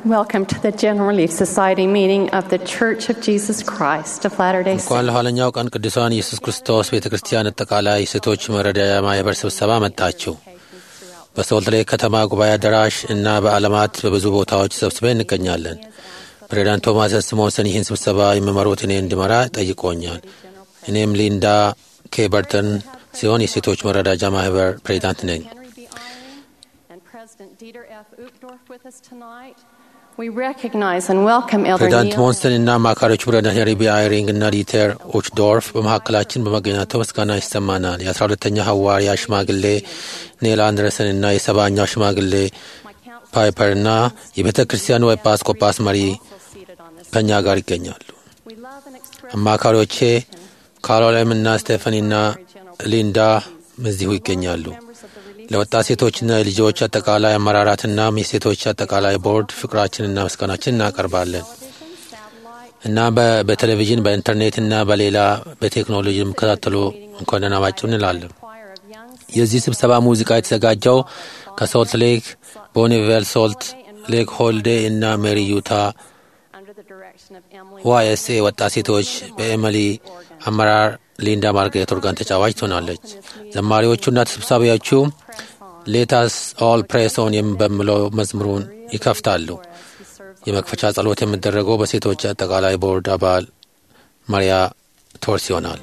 Welcome to the General Relief Society meeting of the Church of Jesus Christ of Latter-day እንኳን Saints. ለኋለኛው ቀን ቅዱሳን ኢየሱስ ክርስቶስ ቤተ ክርስቲያን አጠቃላይ ሴቶች መረዳያ ማህበር ስብሰባ መጣችሁ። በሶልት ሌክ ከተማ ጉባኤ አዳራሽ እና በዓለማት በብዙ ቦታዎች ሰብስበን እንገኛለን። ፕሬዚዳንት ቶማስ ስሞንሰን ይህን ስብሰባ የሚመሩት እኔ እንዲመራ ጠይቆኛል። እኔም ሊንዳ ኬ በርተን ሲሆን የሴቶች መረዳጃ ማህበር ፕሬዚዳንት ነኝ። Henry B. Eyring and President Dieter F. Uchtdorf with us tonight. We recognize and welcome Elder ፕሬዚዳንት Neil ሞንስተን እና አማካሪዎቹ ፕሬዚዳንት ሄሪ ቢ አይሪንግ እና ዲተር ኦችዶርፍ በመካከላችን በመገኘታቸው ምስጋና ይሰማናል። የአስራ ሁለተኛ ሐዋርያ ሽማግሌ ኔል አንደርሰን እና የሰባኛው ሽማግሌ my council ፓይፐር እና የቤተ ክርስቲያኑ ኤጲስቆጶስ መሪ also seated on this. ከእኛ ጋር ይገኛሉ። We love and express አማካሪዎቼ ካሮላይም እና ስቴፈኒ እና ሊንዳ እዚሁ ይገኛሉ። members of the relief ለወጣት ሴቶችና የልጆች አጠቃላይ አመራራትና የሴቶች አጠቃላይ ቦርድ ፍቅራችንና ምስጋናችን እናቀርባለን satellite እና በ- በቴሌቪዥን በኢንተርኔት እና በሌላ በቴክኖሎጂ የሚከታተሉ እንኳን ደህና መጣችሁ እንላለን። choir of young የዚህ ስብሰባ ሙዚቃ የተዘጋጀው ከሶልት ሌክ ቦኒቬል ሶልት ሌክ ሆልዴ እና ሜሪ ዩታ under the direction of Emily ዋይኤስኤ ወጣት ሴቶች በኤሚሊ አመራር ሊንዳ ማርጋሬት ኦርጋን ተጫዋች ትሆናለች። ዘማሪዎቹና ተሰብሳቢዎቹ ሌታስ ኦል ፕሬሶን በሚለው መዝሙሩን ይከፍታሉ። as he serves የመክፈቻ ጸሎት የሚደረገው በሴቶች አጠቃላይ ቦርድ አባል ማሪያ ቶርስ ይሆናል።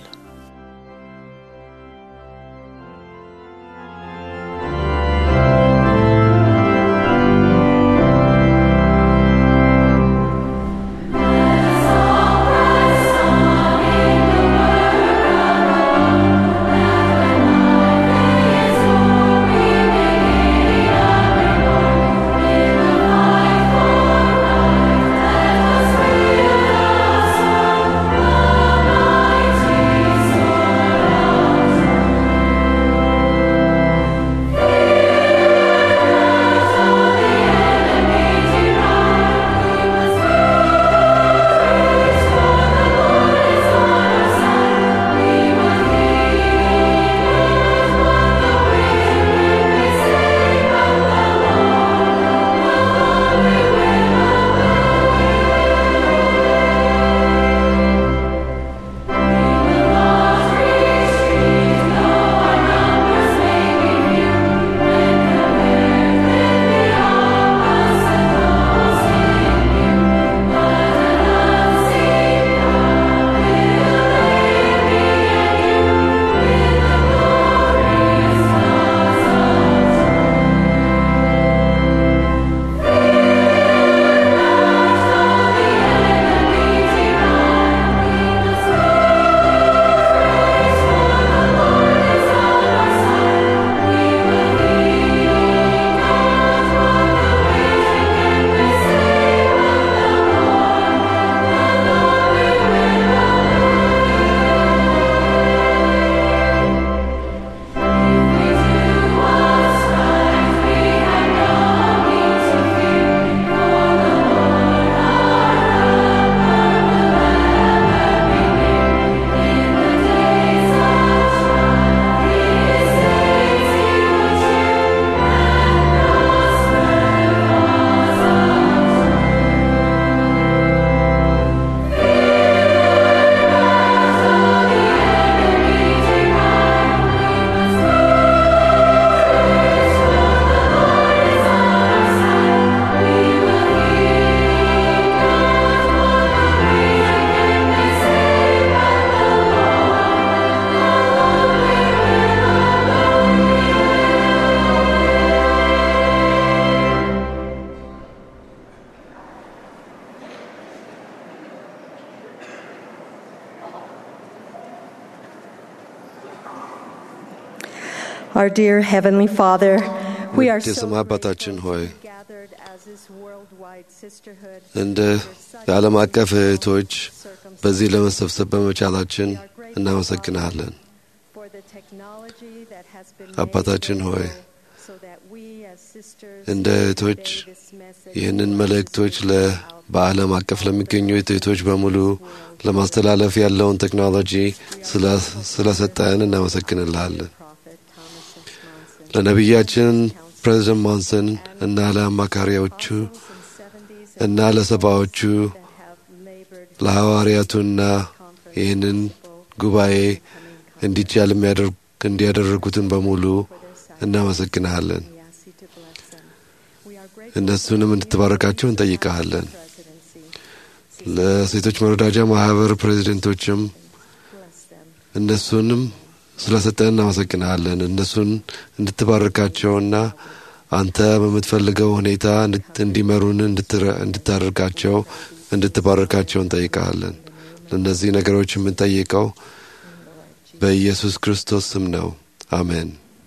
Our dear Heavenly Father, we are ውድ so የሰማይ አባታችን ሆይ gathered as this worldwide sisterhood. እንደ የዓለም አቀፍ እህቶች በዚህ ለመሰብሰብ በመቻላችን እናመሰግንሃለን። For the technology that has been አባታችን made ሆይ available so that we as sisters እንደ can እህቶች convey this message ይህንን to our መልእክቶች sisters ለ throughout በዓለም አቀፍ ለሚገኙ እህቶች በሙሉ ለማስተላለፍ ያለውን ቴክኖሎጂ ስለ- ስለሰጠን እናመሰግንልሃለን። Prophet Thomas and Smonson. ለነቢያችን ፕሬዚደንት ሞንሰን እና ለአማካሪዎቹ እና ለሰባዎቹ ለሐዋርያቱና ይህንን ጉባኤ እንዲቻል የሚያደርግ እንዲያደረጉትን በሙሉ እናመሰግንሃለን። እነሱንም እንድትባረካቸው እንጠይቀሃለን። ለሴቶች መረዳጃ ማህበር ፕሬዚደንቶችም እነሱንም ስለሰጠን እናመሰግንሃለን። እነሱን እንድትባርካቸውና አንተ በምትፈልገው ሁኔታ እንዲመሩን እንድታደርጋቸው እንድትባርካቸው እንጠይቀሃለን። ለእነዚህ ነገሮች የምንጠይቀው በኢየሱስ ክርስቶስ ስም ነው። አሜን።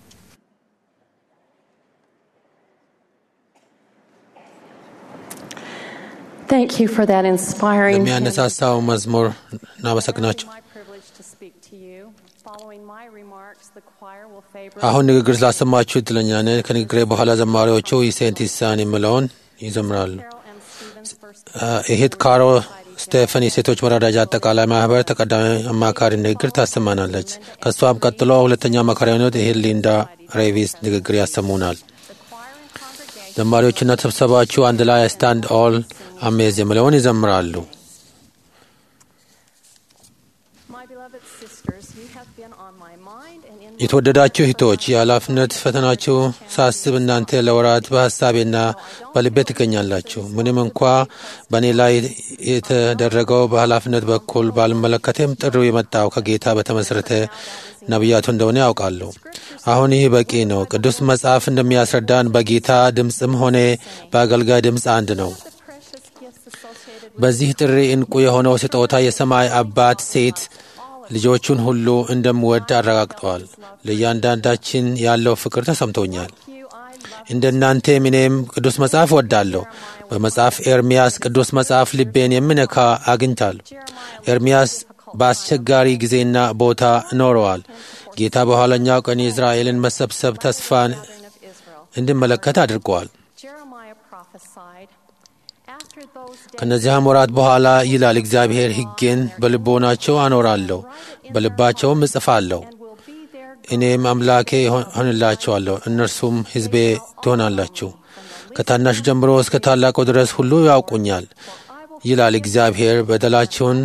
Thank you for that inspiring hymn. ለሚያነሳሳው መዝሙር እናመሰግናቸው። My privilege to speak to you. Following my remarks, the choir will favor አሁን ንግግር ስላሰማችሁ እድለኛ ነን። ከንግግሬ በኋላ ዘማሪዎቹ ኢሴንት ኢሳን የሚለውን ይዘምራሉ። Carol M. Stevens first እህት ካሮ ስቴፈን የሴቶች መረዳጃ አጠቃላይ ማህበር ተቀዳሚ አማካሪ ንግግር ታሰማናለች። ከእሷም ቀጥሎ ሁለተኛ አማካሪ የሆኑት እህት ሊንዳ ሬቪስ ንግግር ያሰሙናል። ዘማሪዎችና ስብሰባዎቹ አንድ ላይ ስታንድ ኦል አሜዝ የሚለውን ይዘምራሉ። My beloved sisters, you have been on my mind and in የተወደዳችሁ እህቶች የኃላፊነት ፈተናችሁ ሳስብ እናንተ ለወራት በሀሳቤና በልቤ ትገኛላችሁ። ምንም እንኳ በእኔ ላይ የተደረገው በኃላፊነት በኩል ባልመለከቴም ጥሪው የመጣው ከጌታ በተመሰረተ ነቢያቱ እንደሆነ ያውቃለሁ። አሁን ይህ በቂ ነው። ቅዱስ መጽሐፍ እንደሚያስረዳን በጌታ ድምፅም ሆነ በአገልጋይ ድምፅ አንድ ነው። the precious gifts associated with በዚህ ጥሪ እንቁ የሆነው ስጦታ የሰማይ አባት ሴት ልጆቹን ሁሉ እንደምወድ አረጋግጠዋል። ለእያንዳንዳችን ያለው ፍቅር ተሰምቶኛል። you, I love እንደ እናንተም እኔም ቅዱስ መጽሐፍ ወዳለሁ። በመጽሐፍ ኤርምያስ ቅዱስ መጽሐፍ ልቤን የሚነካ አግኝታል። ኤርምያስ በአስቸጋሪ ጊዜና ቦታ ኖረዋል። ጌታ በኋለኛው ቀን የእስራኤልን መሰብሰብ ተስፋን of Israel. እንድመለከት አድርገዋል። Jeremiah prophesied, After those days, ከነዚያም ወራት በኋላ ይላል እግዚአብሔር ሕጌን በልቦናቸው አኖራለሁ፣ በልባቸውም እጽፋለሁ። and will be their እኔም አምላኬ ሆንላቸዋለሁ፣ እነርሱም ሕዝቤ ትሆናላችሁ። ከታናሽ ጀምሮ እስከ ታላቁ ድረስ ሁሉ ያውቁኛል ይላል እግዚአብሔር። በደላቸውን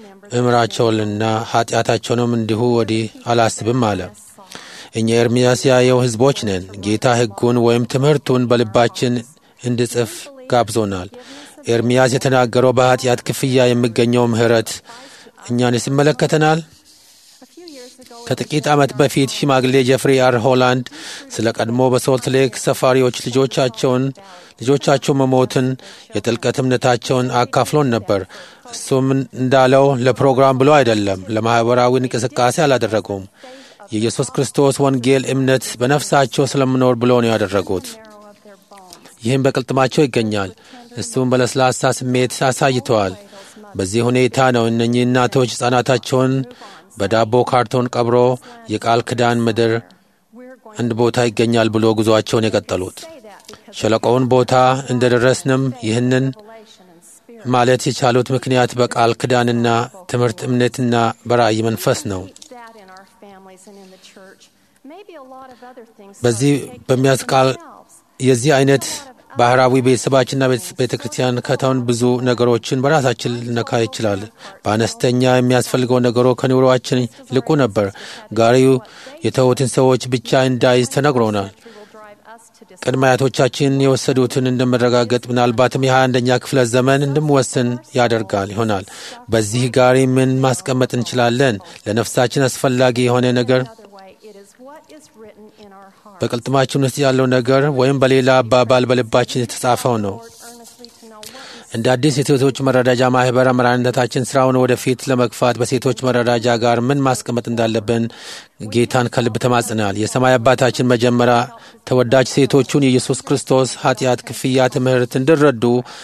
እምራቸውንና ኃጢአታቸውንም እንዲሁ ወዲህ አላስብም አለ። እኛ ኤርምያስ ያየው ሕዝቦች ነን። ጌታ ሕጉን ወይም ትምህርቱን በልባችን እንድጽፍ ጋብዞናል። ኤርምያስ የተናገረው በኃጢአት ክፍያ የሚገኘው ምሕረት እኛንስ ይመለከተናል። A few years ago, ከጥቂት ዓመት በፊት ሽማግሌ ጀፍሪ አር ሆላንድ ስለ ቀድሞ በሶልት ሌክ ሰፋሪዎች ልጆቻቸውን ልጆቻቸው መሞትን የጥልቀት እምነታቸውን አካፍሎን ነበር። እሱም እንዳለው ለፕሮግራም ብሎ አይደለም፣ ለማኅበራዊ እንቅስቃሴ አላደረጉም። የኢየሱስ ክርስቶስ ወንጌል እምነት በነፍሳቸው ስለምኖር ብሎ ነው ያደረጉት። marrow of their bones. ይህም በቅልጥማቸው ይገኛል። እሱም በለስላሳ ስሜት አሳይተዋል። በዚህ ሁኔታ ነው እነኚህ እናቶች ሕፃናታቸውን በዳቦ ካርቶን ቀብሮ የቃል ኪዳን ምድር We're going አንድ ቦታ ይገኛል ብሎ ጉዞአቸውን የቀጠሉት። to say that because ሸለቆውን ቦታ እንደደረስንም ይህንን revelation and spirit. ማለት የቻሉት ምክንያት በቃል ኪዳንና ትምህርት እምነትና በራእይ መንፈስ ነው። that in our families and in the church. Maybe a lot of other things. በዚህ start to take በሚያስቃል themselves. የዚህ አይነት ባህራዊ ቤተሰባችንና ቤተ ክርስቲያን ከተውን ብዙ ነገሮችን በራሳችን ልነካ ይችላል። በአነስተኛ የሚያስፈልገው ነገሮ ከኑሮአችን ይልቁ ነበር። ጋሪው የተዉትን ሰዎች ብቻ እንዳይዝ ተነግሮናል። History will drive us to decide ቅድመ አያቶቻችን የወሰዱትን እንደመረጋገጥ ምናልባትም የሀያ አንደኛ ክፍለ ዘመን እንድንወስን ያደርጋል ይሆናል። በዚህ ጋሪ ምን ማስቀመጥ እንችላለን? ለነፍሳችን አስፈላጊ የሆነ ነገር another way. It is what is written in our heart. በቅልጥማችን ውስጥ ያለው ነገር ወይም በሌላ አባባል በልባችን የተጻፈው ነው። Lord, earnestly to know what is እንደ አዲስ የሴቶች መረዳጃ ማህበር አመራርነታችን ስራውን ወደፊት ለመግፋት በሴቶች መረዳጃ ጋር ምን ማስቀመጥ እንዳለብን ጌታን ከልብ ተማጽናል። የሰማይ አባታችን መጀመሪያ ተወዳጅ ሴቶቹን የኢየሱስ ክርስቶስ ኃጢአት ክፍያ ትምህርት እንዲረዱ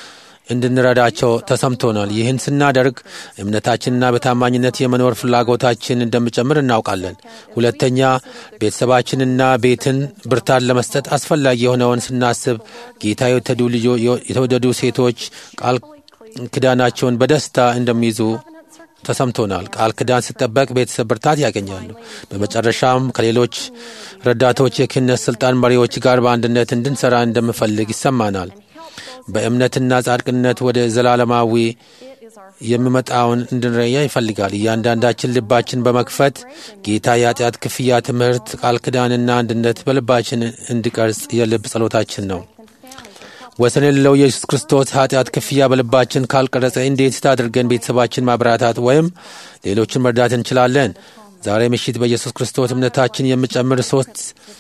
እንድንረዳቸው ተሰምቶናል። ይህን ስናደርግ እምነታችንና በታማኝነት የመኖር ፍላጎታችን እንደሚጨምር እናውቃለን። ሁለተኛ ቤተሰባችንና ቤትን ብርታት ለመስጠት አስፈላጊ የሆነውን ስናስብ ጌታ የተወደዱ ልጆ- የተወደዱ ሴቶች ቃል ኪዳናቸውን በደስታ እንደሚይዙ ተሰምቶናል። ቃል ኪዳን ሲጠበቅ ቤተሰብ ብርታት ያገኛሉ። በመጨረሻም ከሌሎች ረዳቶች የክህነት ስልጣን መሪዎች ጋር በአንድነት እንድንሰራ እንደምፈልግ ይሰማናል። help በእምነትና ጻድቅነት ወደ ዘላለማዊ It is our የሚመጣውን እንድንረያ ይፈልጋል። እያንዳንዳችን ልባችን በመክፈት ጌታ የኃጢአት ክፍያ ትምህርት፣ ቃል ኪዳንና አንድነት በልባችን እንዲቀርጽ የልብ ጸሎታችን ነው። ወሰን የሌለው የኢየሱስ ክርስቶስ ኃጢአት ክፍያ በልባችን ካልቀረጸ እንዴት አድርገን ቤተሰባችን ማበረታታት ወይም ሌሎችን መርዳት እንችላለን? ዛሬ ምሽት በኢየሱስ ክርስቶስ እምነታችን የሚጨምር ሶስት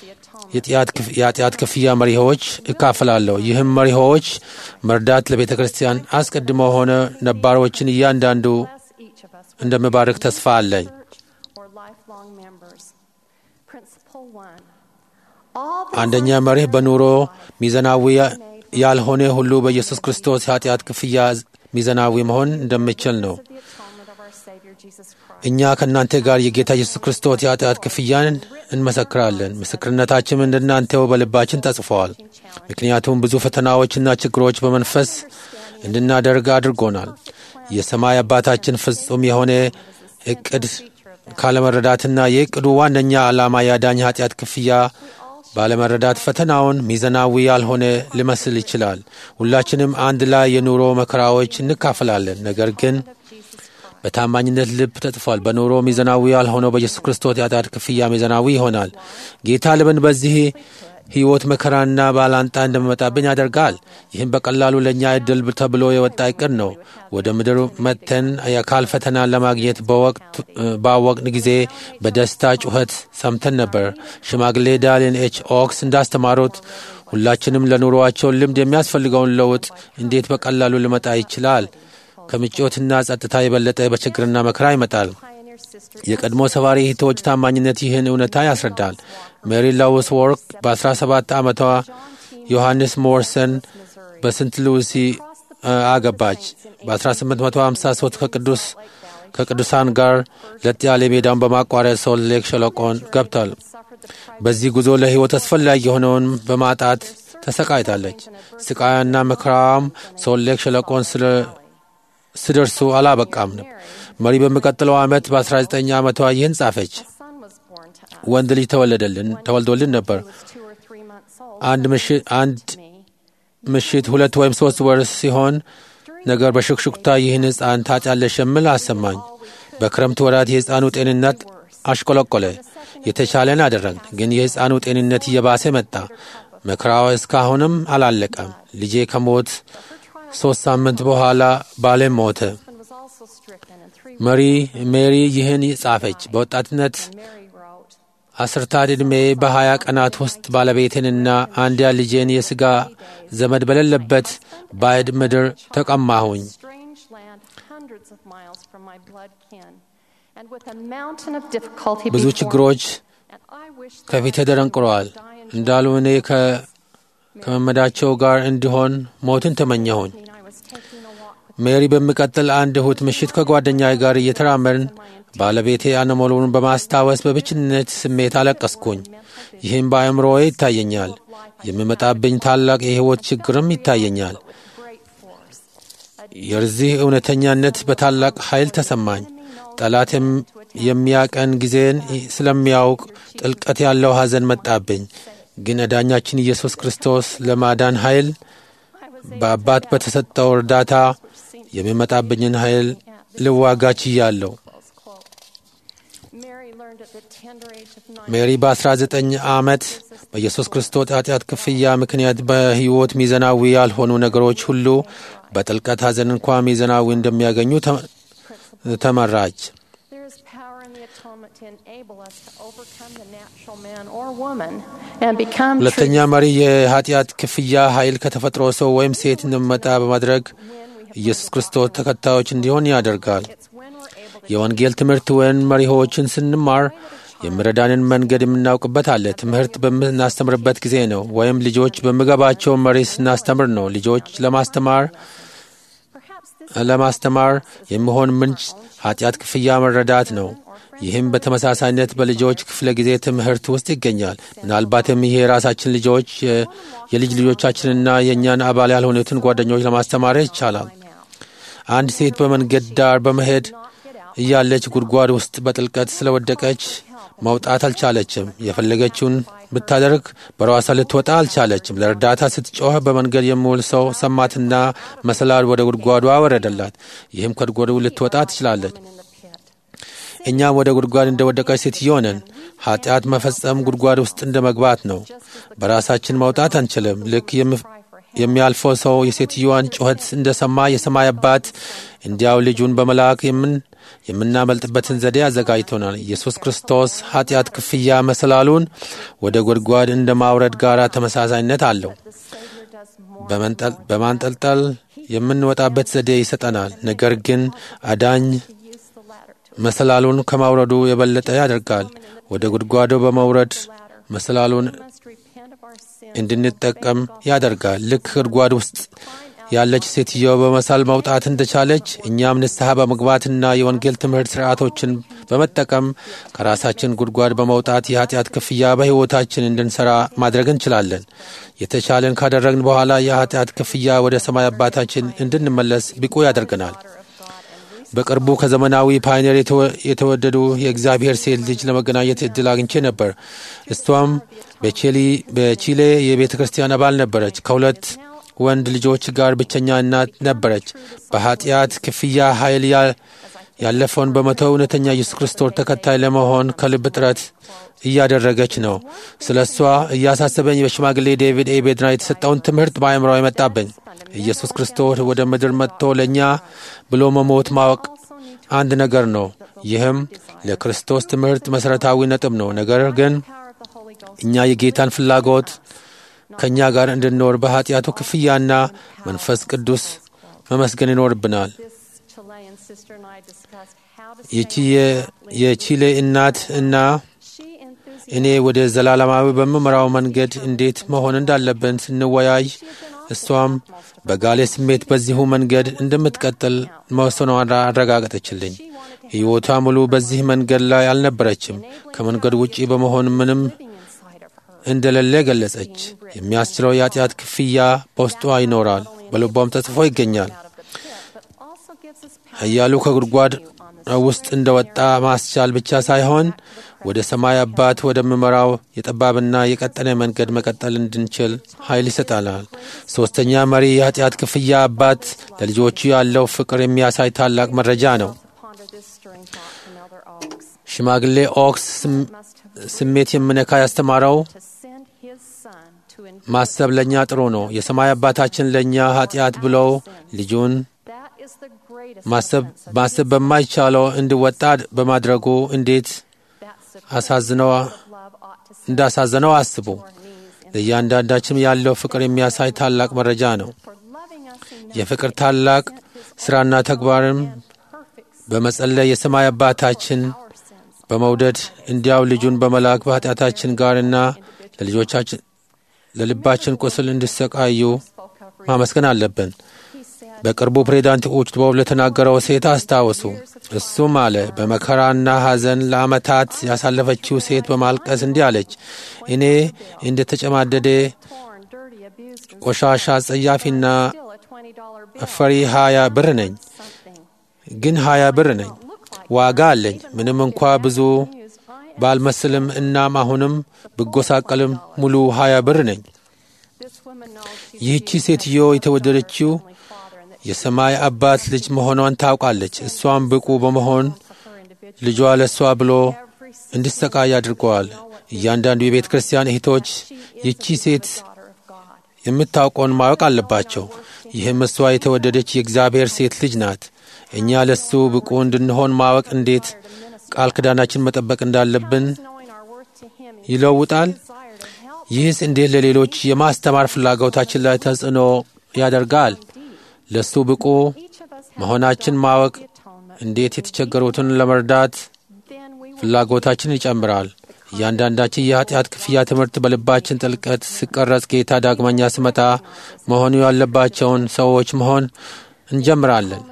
የኃጢአት ክፍያ መሪዎች እካፈላለሁ። ይህም መሪዎች መርዳት ለቤተ ክርስቲያን አስቀድሞ ሆነ ነባሮችን እያንዳንዱ bless each of us with እንደምባርክ ተስፋ አለኝ። church or lifelong members. Principle one. All the አንደኛ መርህ በኑሮ ሚዛናዊ ያልሆነ ሁሉ በኢየሱስ ክርስቶስ ኃጢአት ክፍያ ሚዛናዊ መሆን እንደሚችል ነው። of the atonement of our Savior Jesus Christ. እኛ ከእናንተ ጋር የጌታ ኢየሱስ ክርስቶስ የኃጢአት ክፍያን እንመሰክራለን። ምስክርነታችን እንደናንተው በልባችን ተጽፈዋል። ምክንያቱም ብዙ ፈተናዎችና ችግሮች በመንፈስ እንድናደርግ አድርጎናል። የሰማይ አባታችን ፍጹም የሆነ እቅድ ካለመረዳትና የእቅዱ ዋነኛ ዓላማ ያዳኝ ኃጢአት ክፍያ ባለመረዳት ፈተናውን ሚዛናዊ ያልሆነ ሊመስል ይችላል። ሁላችንም አንድ ላይ የኑሮ መከራዎች እንካፈላለን። ነገር ግን በታማኝነት ልብ ተጽፏል። በኑሮ ሚዛናዊ ያልሆነው በኢየሱስ ክርስቶስ የኃጢአት ክፍያ ሚዛናዊ ይሆናል። ጌታ ልብን በዚህ ሕይወት መከራና ባላንጣ እንደሚመጣብን ያደርጋል። ይህም በቀላሉ ለእኛ እድል ተብሎ የወጣ እቅድ ነው። ወደ ምድር መጥተን የአካል ፈተናን ለማግኘት ባወቅን ጊዜ በደስታ ጩኸት ሰምተን ነበር። ሽማግሌ ዳሊን ኤች ኦክስ እንዳስተማሩት ሁላችንም ለኑሮአቸው ልምድ የሚያስፈልገውን ለውጥ እንዴት በቀላሉ ሊመጣ ይችላል? ከምቾትና ጸጥታ የበለጠ በችግርና መከራ ይመጣል። Pioneer sister የቀድሞ ሰባሪ እህቶች ታማኝነት ይህን እውነታ ያስረዳል። ሜሪ ላውስ ወርክ በ17 ዓመቷ ዮሐንስ ሞርሰን በስንት ሉሲ አገባች። በ1853 ከቅዱስ ከቅዱሳን ጋር ለጥ ያለ ሜዳውን በማቋረጥ ሶልት ሌክ ሸለቆን ገብቷል። በዚህ ጉዞ ለሕይወት አስፈላጊ የሆነውን በማጣት ተሰቃይታለች። ስቃያና መከራዋም ሶልት ሌክ ሸለቆን ስለ ስደርሱ አላበቃም ነው። መሪ በሚቀጥለው ዓመት በ19 ዓመቷ ይህን ጻፈች። son was born to us. ወንድ ልጅ ተወለደልን ተወልዶልን ነበር። He was two or three months old. አንድ ምሽት አንድ Me. ምሽት ሁለት ወይም ሶስት ወር ሲሆን ነገር በሹክሹክታ ይህን ሕፃን ታጫለሽ የሚል አሰማኝ። በክረምት ወራት የሕፃኑ ጤንነት አሽቆለቆለ። የተቻለን አደረግን፣ ግን የሕፃኑ ጤንነት እየባሰ መጣ። መከራዋ እስካሁንም አላለቀም። ልጄ ከሞት ሦስት ሳምንት በኋላ ባሌም ሞተ። husband was also stricken and three መሪ ሜሪ ይህን ጻፈች። በወጣትነት Mary wrote, አስርታት ዕድሜ በሀያ ቀናት ውስጥ ባለቤቴንና አንድያ ልጄን የሥጋ ዘመድ በሌለበት ባዕድ ምድር ተቀማሁኝ። strange land hundreds of miles from my blood kin and with a mountain of difficulty ብዙ before me. ችግሮች And I wish that ከፊቴ I ተደንቅረዋል could die in እንዳሉ እኔ ከ- ከመመዳቸው ጋር እንዲሆን ሞትን ተመኘሁኝ። Jordania. I was taking a walk with ሜሪ በሚቀጥል አንድ እሁድ ምሽት ከጓደኛዬ ጋር እየተራመድን ባለቤቴ አነሞሉን በማስታወስ በብቸኝነት ስሜት አለቀስኩኝ። ይህም በአእምሮዬ ይታየኛል። የሚመጣብኝ ታላቅ የሕይወት ችግርም ይታየኛል። great force. የዚህ እውነተኛነት በታላቅ ኃይል ተሰማኝ። ጠላት የም- የሚያቀን ጊዜን ስለሚያውቅ ጥልቀት ያለው ሐዘን መጣብኝ። ግን እዳኛችን ኢየሱስ ክርስቶስ ለማዳን ኃይል I was በአባት በተሰጠው እርዳታ የሚመጣብኝን ኃይል ልዋጋ ችያለሁ። close quote. Mary learned at the tender age of nine ሜሪ በ19 ዓመት በኢየሱስ ክርስቶስ ኃጢአት ክፍያ ምክንያት በሕይወት ሚዛናዊ ያልሆኑ ነገሮች ሁሉ በጥልቀት ሐዘን እንኳ ሚዛናዊ እንደሚያገኙ ተ- ተመራች። There is power in the atonement to enable us to overcome the natural man or woman and become ሁለተኛ true መሪ የኃጢአት ክፍያ ኃይል ከተፈጥሮ ሰው ወይም ሴት እንደሚመጣ በማድረግ ኢየሱስ ክርስቶስ ተከታዮች እንዲሆን ያደርጋል። It's when we're able to የወንጌል ትምህርት ወይም መሪዎችን ስንማር የሚረዳንን መንገድ የምናውቅበት አለ። ትምህርት በምናስተምርበት ጊዜ ነው፣ ወይም ልጆች በምገባቸው መሪ ስናስተምር ነው። ልጆች ለማስተማር perhaps this ለማስተማር የሚሆን ምንጭ ኃጢአት ክፍያ መረዳት ነው። ይህም በተመሳሳይነት በልጆች ክፍለ ጊዜ ትምህርት ውስጥ ይገኛል። ምናልባትም ይሄ የራሳችን ልጆች የ- የልጅ ልጆቻችንና የእኛን አባል ያልሆኑትን ጓደኞች ለማስተማር ይቻላል። አንድ ሴት በመንገድ ዳር በመሄድ እያለች ጉድጓድ ውስጥ በጥልቀት ስለወደቀች መውጣት አልቻለችም። የፈለገችውን ብታደርግ በራሷ ልትወጣ አልቻለችም። ለእርዳታ ስትጮህ በመንገድ የሚውል ሰው ሰማትና መሰላል ወደ ጉድጓዷ ወረደላት። ይህም ከጉድጓዱ ልትወጣ ትችላለች። እኛም ወደ ጉድጓድ እንደ ወደቀች ሴትዮ ነን። ኃጢአት መፈጸም ጉድጓድ ውስጥ እንደ መግባት ነው። በራሳችን መውጣት አንችልም። ልክ የሚያልፈው ሰው የሴትዮዋን ጩኸት እንደሰማ የሰማይ አባት እንዲያው ልጁን በመላክ የምን የምናመልጥበትን ዘዴ አዘጋጅቶናል። ኢየሱስ ክርስቶስ ኃጢአት ክፍያ መሰላሉን ወደ ጉድጓድ እንደ ማውረድ ጋር ተመሳሳይነት አለው። በማንጠልጠል የምንወጣበት ዘዴ ይሰጠናል። ነገር ግን አዳኝ መሰላሉን ከማውረዱ የበለጠ ያደርጋል። ወደ ጉድጓዶ በመውረድ መሰላሉን እንድንጠቀም ያደርጋል። ልክ ጉድጓድ ውስጥ ያለች ሴትዮ በመሳል መውጣት እንደቻለች እኛም ንስሐ በመግባትና የወንጌል ትምህርት ስርዓቶችን በመጠቀም ከራሳችን ጉድጓድ በመውጣት የኃጢአት ክፍያ በሕይወታችን እንድንሰራ ማድረግ እንችላለን። የተቻለን ካደረግን በኋላ የኃጢአት ክፍያ ወደ ሰማይ አባታችን እንድንመለስ ብቁ ያደርገናል። በቅርቡ ከዘመናዊ ፓይነር የተወደዱ የእግዚአብሔር ሴት ልጅ ለመገናኘት እድል አግኝቼ ነበር። እሷም በቺሌ የቤተ ክርስቲያን አባል ነበረች። ከሁለት ወንድ ልጆች ጋር ብቸኛ እናት ነበረች። በኃጢአት ክፍያ ኃይል ያለፈውን በመተው እውነተኛ ኢየሱስ ክርስቶስ ተከታይ ለመሆን ከልብ ጥረት እያደረገች ነው። ስለ እሷ እያሳሰበኝ በሽማግሌ ዴቪድ ኤ ቤድና የተሰጠውን ትምህርት በአእምሮ የመጣብኝ ኢየሱስ ክርስቶስ ወደ ምድር መጥቶ ለእኛ ብሎ መሞት ማወቅ አንድ ነገር ነው። ይህም ለክርስቶስ ትምህርት መሠረታዊ ነጥብ ነው። ነገር ግን እኛ የጌታን ፍላጎት ከእኛ ጋር እንድንኖር በኃጢአቱ ክፍያና መንፈስ ቅዱስ መመስገን ይኖርብናል። ይቺ የቺሌ እናት እና እኔ ወደ ዘላለማዊ በምመራው መንገድ እንዴት መሆን እንዳለብን ስንወያይ እሷም በጋሌ ስሜት በዚሁ መንገድ እንደምትቀጥል መወሰኗን አረጋገጠችልኝ። ሕይወቷ ሙሉ በዚህ መንገድ ላይ አልነበረችም። ከመንገድ ውጪ በመሆን ምንም እንደሌለ ገለጸች። የሚያስችለው የኃጢአት ክፍያ በውስጧ ይኖራል፣ በልቧም ተጽፎ ይገኛል። ኃያሉ ከጉድጓድ ውስጥ እንደወጣ ማስቻል ብቻ ሳይሆን ወደ ሰማይ አባት ወደምመራው የጠባብና የቀጠነ መንገድ መቀጠል እንድንችል ኃይል ይሰጣናል። ሦስተኛ መሪ የኃጢአት ክፍያ አባት ለልጆቹ ያለው ፍቅር የሚያሳይ ታላቅ መረጃ ነው። ሽማግሌ ኦክስ ስሜት የምነካ ያስተማረው ማሰብ ለእኛ ጥሩ ነው። የሰማይ አባታችን ለእኛ ኃጢአት ብለው ልጁን ማሰብ በማይቻለው እንዲወጣ በማድረጉ እንዴት እንዳሳዘነው አስቡ። ለእያንዳንዳችን ያለው ፍቅር የሚያሳይ ታላቅ መረጃ ነው። የፍቅር ታላቅ ሥራና ተግባርም በመጸለይ የሰማይ አባታችን በመውደድ እንዲያው ልጁን በመላክ በኃጢአታችን ጋርና ለልጆቻችን ለልባችን ቁስል እንዲሰቃዩ ማመስገን አለብን። በቅርቡ ፕሬዚዳንት ኡችቦብ ለተናገረው ሴት አስታውሱ። እሱም አለ በመከራና ሐዘን ለዓመታት ያሳለፈችው ሴት በማልቀስ እንዲህ አለች፣ እኔ እንደ ተጨማደደ ቆሻሻ፣ ጸያፊና ፈሪ ሀያ ብር ነኝ፣ ግን ሀያ ብር ነኝ፣ ዋጋ አለኝ። ምንም እንኳ ብዙ ባልመስልም እናም አሁንም ብጎሳቀልም ሙሉ ሀያ ብር ነኝ። ይህቺ ሴትዮ የተወደደችው የሰማይ አባት ልጅ መሆኗን ታውቃለች። እሷም ብቁ በመሆን ልጇ ለእሷ ብሎ እንዲሰቃይ አድርገዋል። እያንዳንዱ የቤተ ክርስቲያን እህቶች ይቺ ሴት የምታውቀውን ማወቅ አለባቸው። ይህም እሷ የተወደደች የእግዚአብሔር ሴት ልጅ ናት። እኛ ለሱ ብቁ እንድንሆን ማወቅ እንዴት ቃል ኪዳናችን መጠበቅ እንዳለብን ይለውጣል። ይህስ እንዴት ለሌሎች የማስተማር ፍላጎታችን ላይ ተጽዕኖ ያደርጋል? ለሱ ብቁ መሆናችን ማወቅ እንዴት የተቸገሩትን ለመርዳት ፍላጎታችን ይጨምራል። እያንዳንዳችን የኃጢአት ክፍያ ትምህርት በልባችን ጥልቀት ሲቀረጽ ጌታ ዳግመኛ ሲመጣ መሆኑ ያለባቸውን ሰዎች መሆን እንጀምራለን።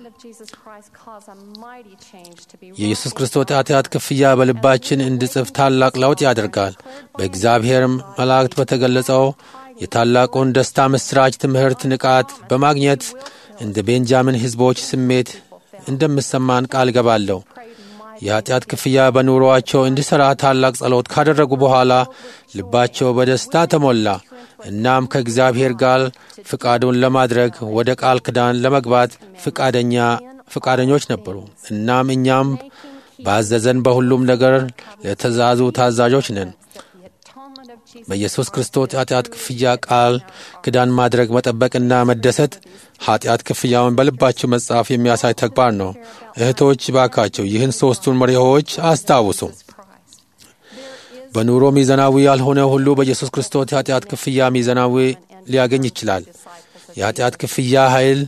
የኢየሱስ ክርስቶስ ኃጢአት ክፍያ በልባችን እንዲጽፍ ታላቅ ለውጥ ያደርጋል። በእግዚአብሔር መላእክት በተገለጸው የታላቁን ደስታ ምስራች ትምህርት ንቃት በማግኘት እንደ ቤንጃሚን ሕዝቦች ስሜት እንደምሰማን ቃል ገባለሁ። የኃጢአት ክፍያ በኑሮአቸው እንዲሠራ ታላቅ ጸሎት ካደረጉ በኋላ ልባቸው በደስታ ተሞላ። እናም ከእግዚአብሔር ጋር ፍቃዱን ለማድረግ ወደ ቃል ኪዳን ለመግባት ፍቃደኛ ፍቃደኞች ነበሩ። እናም እኛም ባዘዘን በሁሉም ነገር ለትእዛዙ ታዛዦች ነን። በኢየሱስ ክርስቶስ ኃጢአት ክፍያ ቃል ኪዳን ማድረግ መጠበቅና መደሰት ኃጢአት ክፍያውን በልባቸው መጻፍ የሚያሳይ ተግባር ነው። እህቶች ባካቸው ይህን ሦስቱን መሪዎች አስታውሱ። በኑሮ ሚዛናዊ ያልሆነ ሁሉ በኢየሱስ ክርስቶስ የኃጢአት ክፍያ ሚዛናዊ ሊያገኝ ይችላል። የኃጢአት ክፍያ ኃይል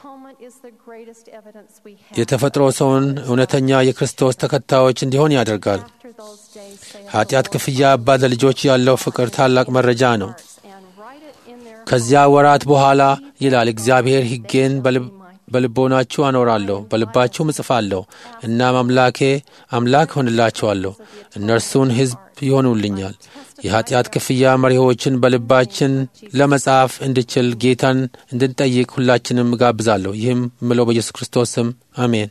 የተፈጥሮ ሰውን እውነተኛ የክርስቶስ ተከታዮች እንዲሆን ያደርጋል። ኃጢአት ክፍያ አባት ለልጆች ያለው ፍቅር ታላቅ መረጃ ነው። ከዚያ ወራት በኋላ ይላል እግዚአብሔር ሕጌን በልቦናችሁ አኖራለሁ፣ በልባችሁም እጽፋለሁ። እናም አምላኬ አምላክ ሆንላችኋለሁ፣ እነርሱን ሕዝብ ይሆኑልኛል። የኃጢአት ክፍያ መሪዎችን በልባችን ለመጻፍ እንድችል ጌታን እንድንጠይቅ ሁላችንም እጋብዛለሁ። ይህም ምለው በኢየሱስ ክርስቶስ ስም አሜን።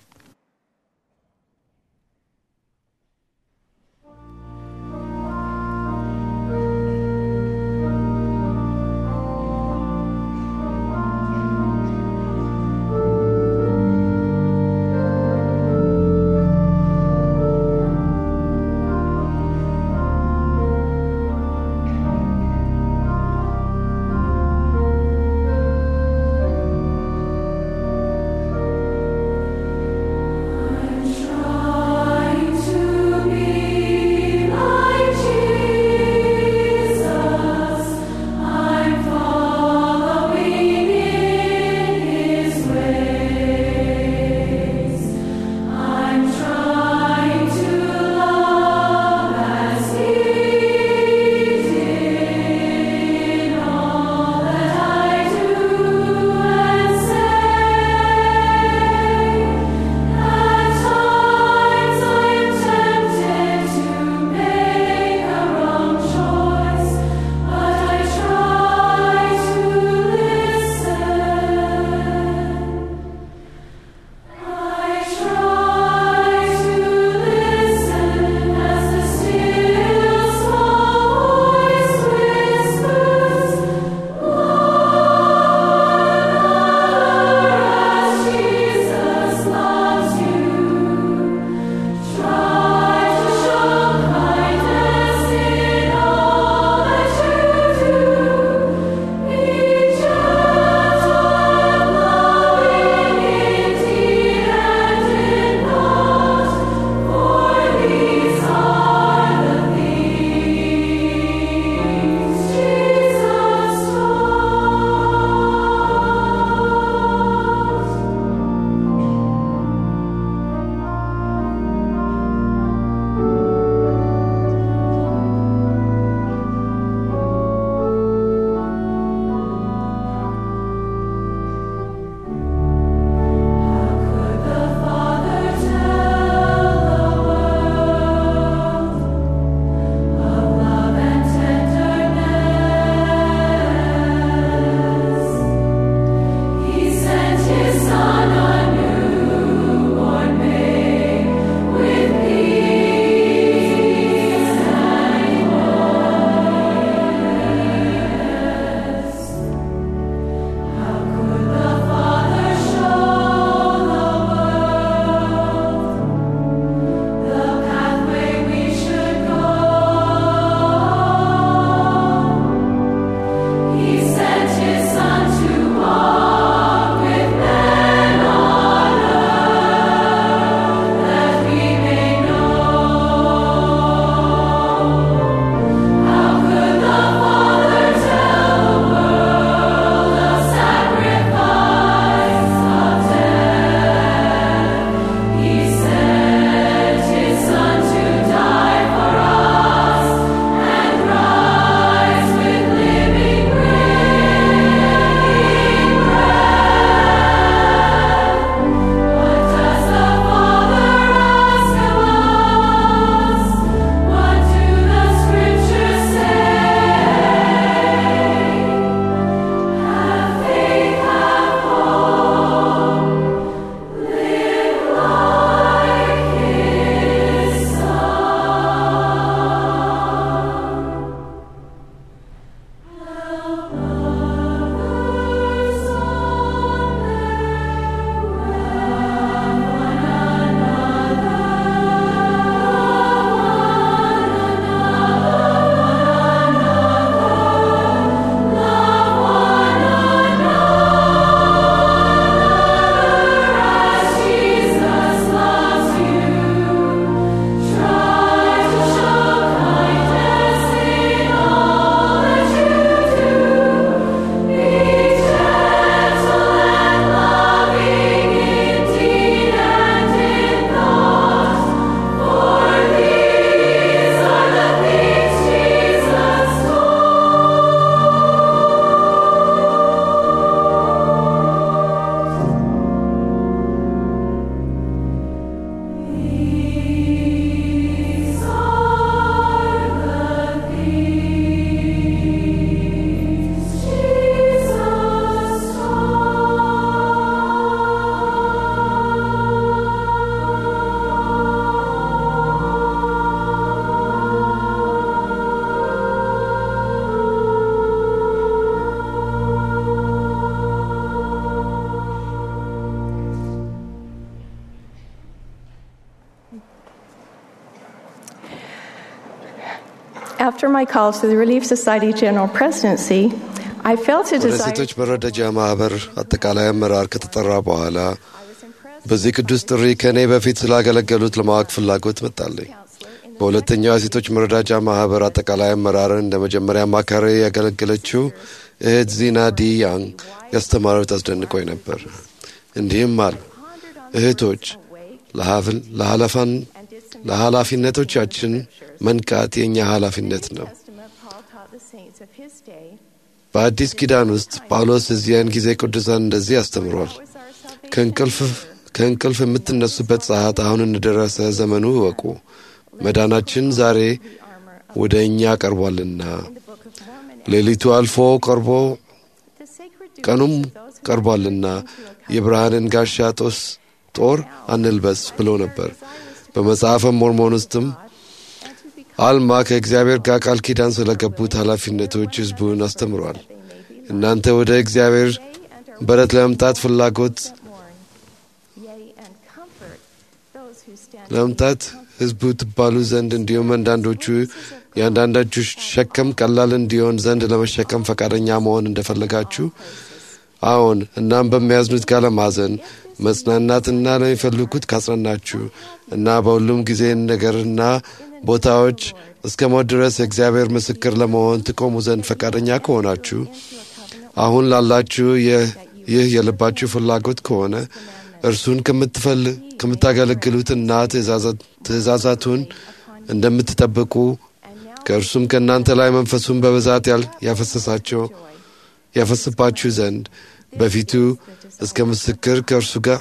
After my call to the Relief Society General Presidency, I felt a ወደ desire ሴቶች መረዳጃ ማህበር አጠቃላይ አመራር ከተጠራ በኋላ በዚህ ቅዱስ ጥሪ ከእኔ በፊት ስላገለገሉት ለማወቅ ፍላጎት መጣለኝ። በሁለተኛው የሴቶች መረዳጃ ማህበር አጠቃላይ አመራርን እንደ መጀመሪያ አማካሪ ያገለገለችው እህት ዚና ዲ ያንግ ያስተማረው አስደንቆኝ ነበር። እንዲህም አሉ። እህቶች ለሀፍል- ለኃላፋን ለኃላፊነቶቻችን መንቃት የእኛ ኃላፊነት ነው። Testament Paul taught the saints of his day በአዲስ ኪዳን ውስጥ ጳውሎስ እዚያን ጊዜ ቅዱሳን እንደዚህ አስተምሯል። was our salvation. ከእንቅልፍ ከእንቅልፍ የምትነሱበት ሰዓት አሁን እንደደረሰ ዘመኑ እወቁ። መዳናችን ዛሬ ወደ እኛ ቀርቧልና The Book of Mormon, ሌሊቱ አልፎ ቀርቦ the sacred duty ቀኑም of those who ቀርቧልና የብርሃንን ጋሻ ጦስ ጦር አንልበስ ብሎ ነበር። በመጽሐፈ ሞርሞን ውስጥም and to become አልማ ከእግዚአብሔር ጋር ቃል ኪዳን ስለገቡት ኃላፊነቶች ሕዝቡን አስተምሯል። እናንተ ወደ እግዚአብሔር በረት ለመምጣት ፍላጎት that mourn, yea, and comfort those who stand ለመምጣት ሕዝቡ ትባሉ ዘንድ እንዲሁም አንዳንዶቹ የአንዳንዶቹ ሸክም ቀላል እንዲሆን ዘንድ ለመሸከም ፈቃደኛ መሆን እንደፈለጋችሁ አዎን፣ እናም በሚያዝኑት ጋር ለማዘን መጽናናትና ለሚፈልጉት ካጽናናችሁ እና በሁሉም ጊዜ ነገርና ቦታዎች እስከ ሞት ድረስ የእግዚአብሔር ምስክር ለመሆን ትቆሙ ዘንድ ፈቃደኛ ከሆናችሁ አሁን ላላችሁ ይህ ይህ የልባችሁ ፍላጎት ከሆነ እርሱን ከምትፈል- ከምታገለግሉትና ትእዛዛት- ትእዛዛቱን እንደምትጠብቁ ከእርሱም ከእናንተ ላይ መንፈሱን በብዛት ያል- ያፈሰሳቸው ያፈስባችሁ ዘንድ በፊቱ እስከ ምስክር ከእርሱ ጋር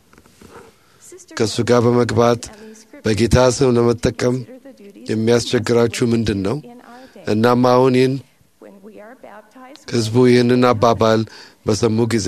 ከእሱ ጋር በመግባት በጌታ ስም ለመጠቀም የሚያስቸግራችሁ ምንድን ነው? in our day እናም አሁን ይህን when we are baptized ሕዝቡ ይህንን አባባል በሰሙ ጊዜ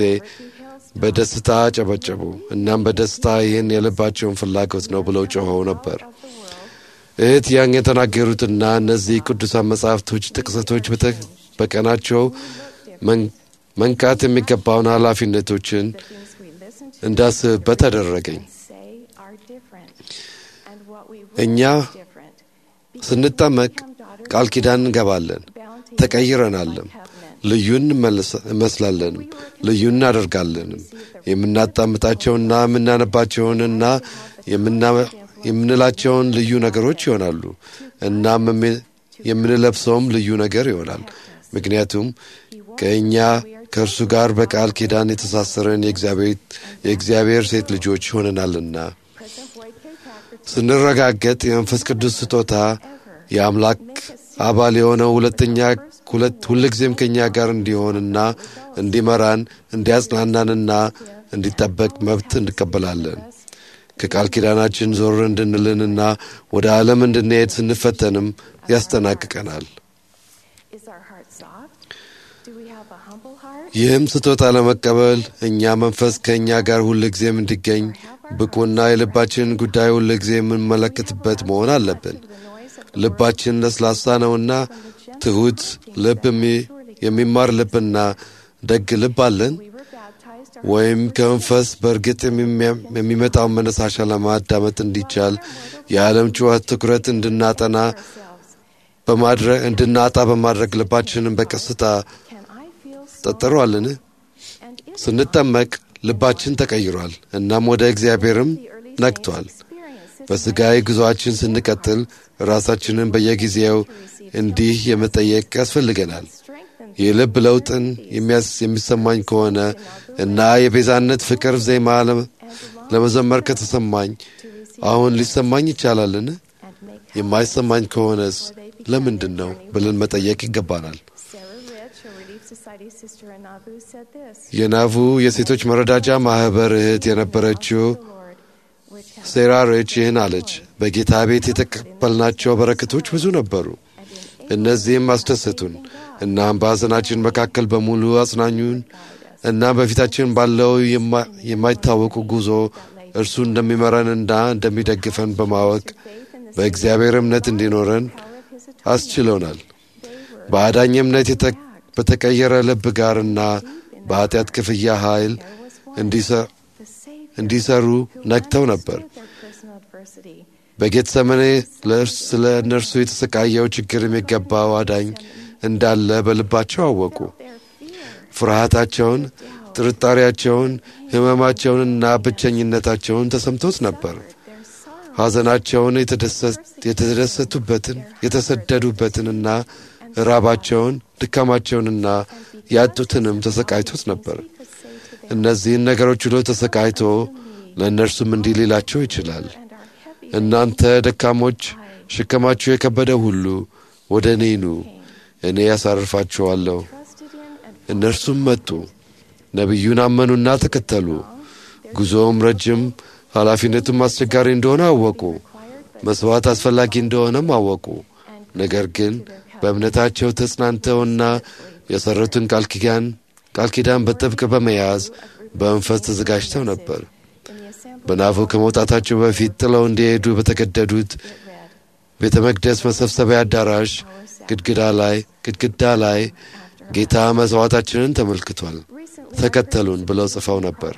በደስታ አጨበጨቡ። እናም በደስታ ይህን የልባቸውን ፍላጎት ነው ብለው ጮኸው ነበር። of the world እህት ያን የተናገሩትና እነዚህ ቅዱሳን መጻሕፍቶች ጥቅሰቶች በተ- በቀናቸው መን- መንቃት የሚገባውን ኃላፊነቶችን the things we listen to እንዳስብበት አደረገኝ። and say are different and what we እኛ will is different because ስንጠመቅ we become daughters ቃል ኪዳን እንገባለን፣ bound to ተቀይረናልም፣ by covenant. ልዩ እንመልስ- እንመስላለንም፣ ልዩ እናደርጋለንም። የምናጣምጣቸውና የምናነባቸውንና የምና- የምንላቸውን ልዩ ነገሮች ይሆናሉ። እናም የሚ- የምንለብሰውም ልዩ ነገር ይሆናል። ምክንያቱም ከእኛ ከእርሱ ጋር በቃል ኪዳን የተሳሰረን የእግዚአብሔር የእግዚአብሔር ሴት ልጆች ሆነናልና President Boyd K. Packer ስንረጋገጥ የመንፈስ ቅዱስ ስጦታ የአምላክ አባል የሆነው ሁለተኛ ሁለት ሁልጊዜም ከእኛ ጋር እንዲሆንና እንዲመራን እንዲያጽናናንና እንዲጠበቅ መብት እንቀበላለን። ከቃል ኪዳናችን ዞር እንድንልንና ወደ ዓለም እንድንሄድ ስንፈተንም ያስጠናቅቀናል። is our heart soft? Do we have a humble heart? ይህም ስጦታ ለመቀበል እኛ መንፈስ ከእኛ ጋር ሁልጊዜም እንዲገኝ ብቁና የልባችንን ጉዳይ ሁልጊዜ የምንመለከትበት መሆን አለብን። The noise of ልባችን ለስላሳ ነውና ትሑት ልብ የሚ- የሚማር ልብና ደግ ልብ አለን we were baptized ወይም ከመንፈስ በእርግጥ የሚያ- የሚመጣውን መነሳሻ ለማዳመጥ እንዲቻል የዓለም ጩኸት ትኩረት እንድናጠና ourselves. በማድረግ እንድናጣ በማድረግ ልባችንን በቀስታ Can I feel so? ጠጥሯልን? And is ስንጠመቅ ልባችን ተቀይሯል፣ እናም ወደ እግዚአብሔርም the early ነግቷል። saints experience this በሥጋዊ ጉዞአችን ስንቀጥል ራሳችንን በየጊዜው እንዲህ የመጠየቅ ያስፈልገናል። strengthen የልብ ለውጥን የሚያስ- የሚሰማኝ ከሆነ እና የቤዛነት ፍቅር ዜማ ለም- ለመዘመር ከተሰማኝ አሁን ሊሰማኝ ይቻላልን? and make የማይሰማኝ ከሆነስ ለምንድን ነው ብለን መጠየቅ ይገባናል። Sarah Rich, a Relief Society sister in Nauvoo, said this የናቡ የሴቶች መረዳጃ ማኅበር እህት የነበረችው The Lord, which has ሴራ ሬች ይህን አለች። በጌታ ቤት የተቀበልናቸው በረከቶች ብዙ ነበሩ። እነዚህም አስደሰቱን። እናም በሐዘናችን መካከል በሙሉ አጽናኙን እና በፊታችን ባለው የማ- የማይታወቁ ጉዞ እርሱ እንደሚመራንና እንደሚደግፈን በማወቅ በእግዚአብሔር እምነት እንዲኖረን አስችሎናል። በአዳኝ እምነት የተ- በተቀየረ ልብ ጋርና በኃጢአት ክፍያ ኃይል እንዲሰ- the Savior እንዲሰሩ ነግተው ነበር። their personal adversity በጌተሰመኔ ለእርስ- ስለ እነርሱ የተሰቃየው ችግር የሚገባው አዳኝ እንዳለ በልባቸው አወቁ። ፍርሃታቸውን፣ ጥርጣሬያቸውን፣ ሕመማቸውንና ብቸኝነታቸውን ተሰምቶት ነበር። ሐዘናቸውን፣ የተደሰ- የተደሰቱበትን የተሰደዱበትንና ራባቸውን፣ ድካማቸውንና ያጡትንም ተሰቃይቶት ነበር። እነዚህን ነገሮች ሁሉ ተሰቃይቶ ለእነርሱም እንዲህ ሊላቸው ይችላል። እናንተ ደካሞች፣ ሸከማችሁ የከበደ ሁሉ ወደ እኔ ኑ፣ እኔ ያሳርፋችኋለሁ። እነርሱም መጡ፣ ነቢዩን አመኑና ተከተሉ። ጉዞውም ረጅም፣ ኃላፊነቱም አስቸጋሪ እንደሆነ አወቁ። መሥዋዕት አስፈላጊ እንደሆነም አወቁ። ነገር ግን በእምነታቸው ተጽናንተውና የሠሩትን ቃል ኪዳን ቃል ኪዳን በጥብቅ በመያዝ በመንፈስ ተዘጋጅተው ነበር። በናፉ ከመውጣታቸው በፊት ጥለው እንዲሄዱ በተገደዱት ቤተ መቅደስ መሰብሰቢያ አዳራሽ ግድግዳ ላይ ግድግዳ ላይ ጌታ መሥዋዕታችንን ተመልክቷል፣ ተከተሉን ብለው ጽፈው ነበር።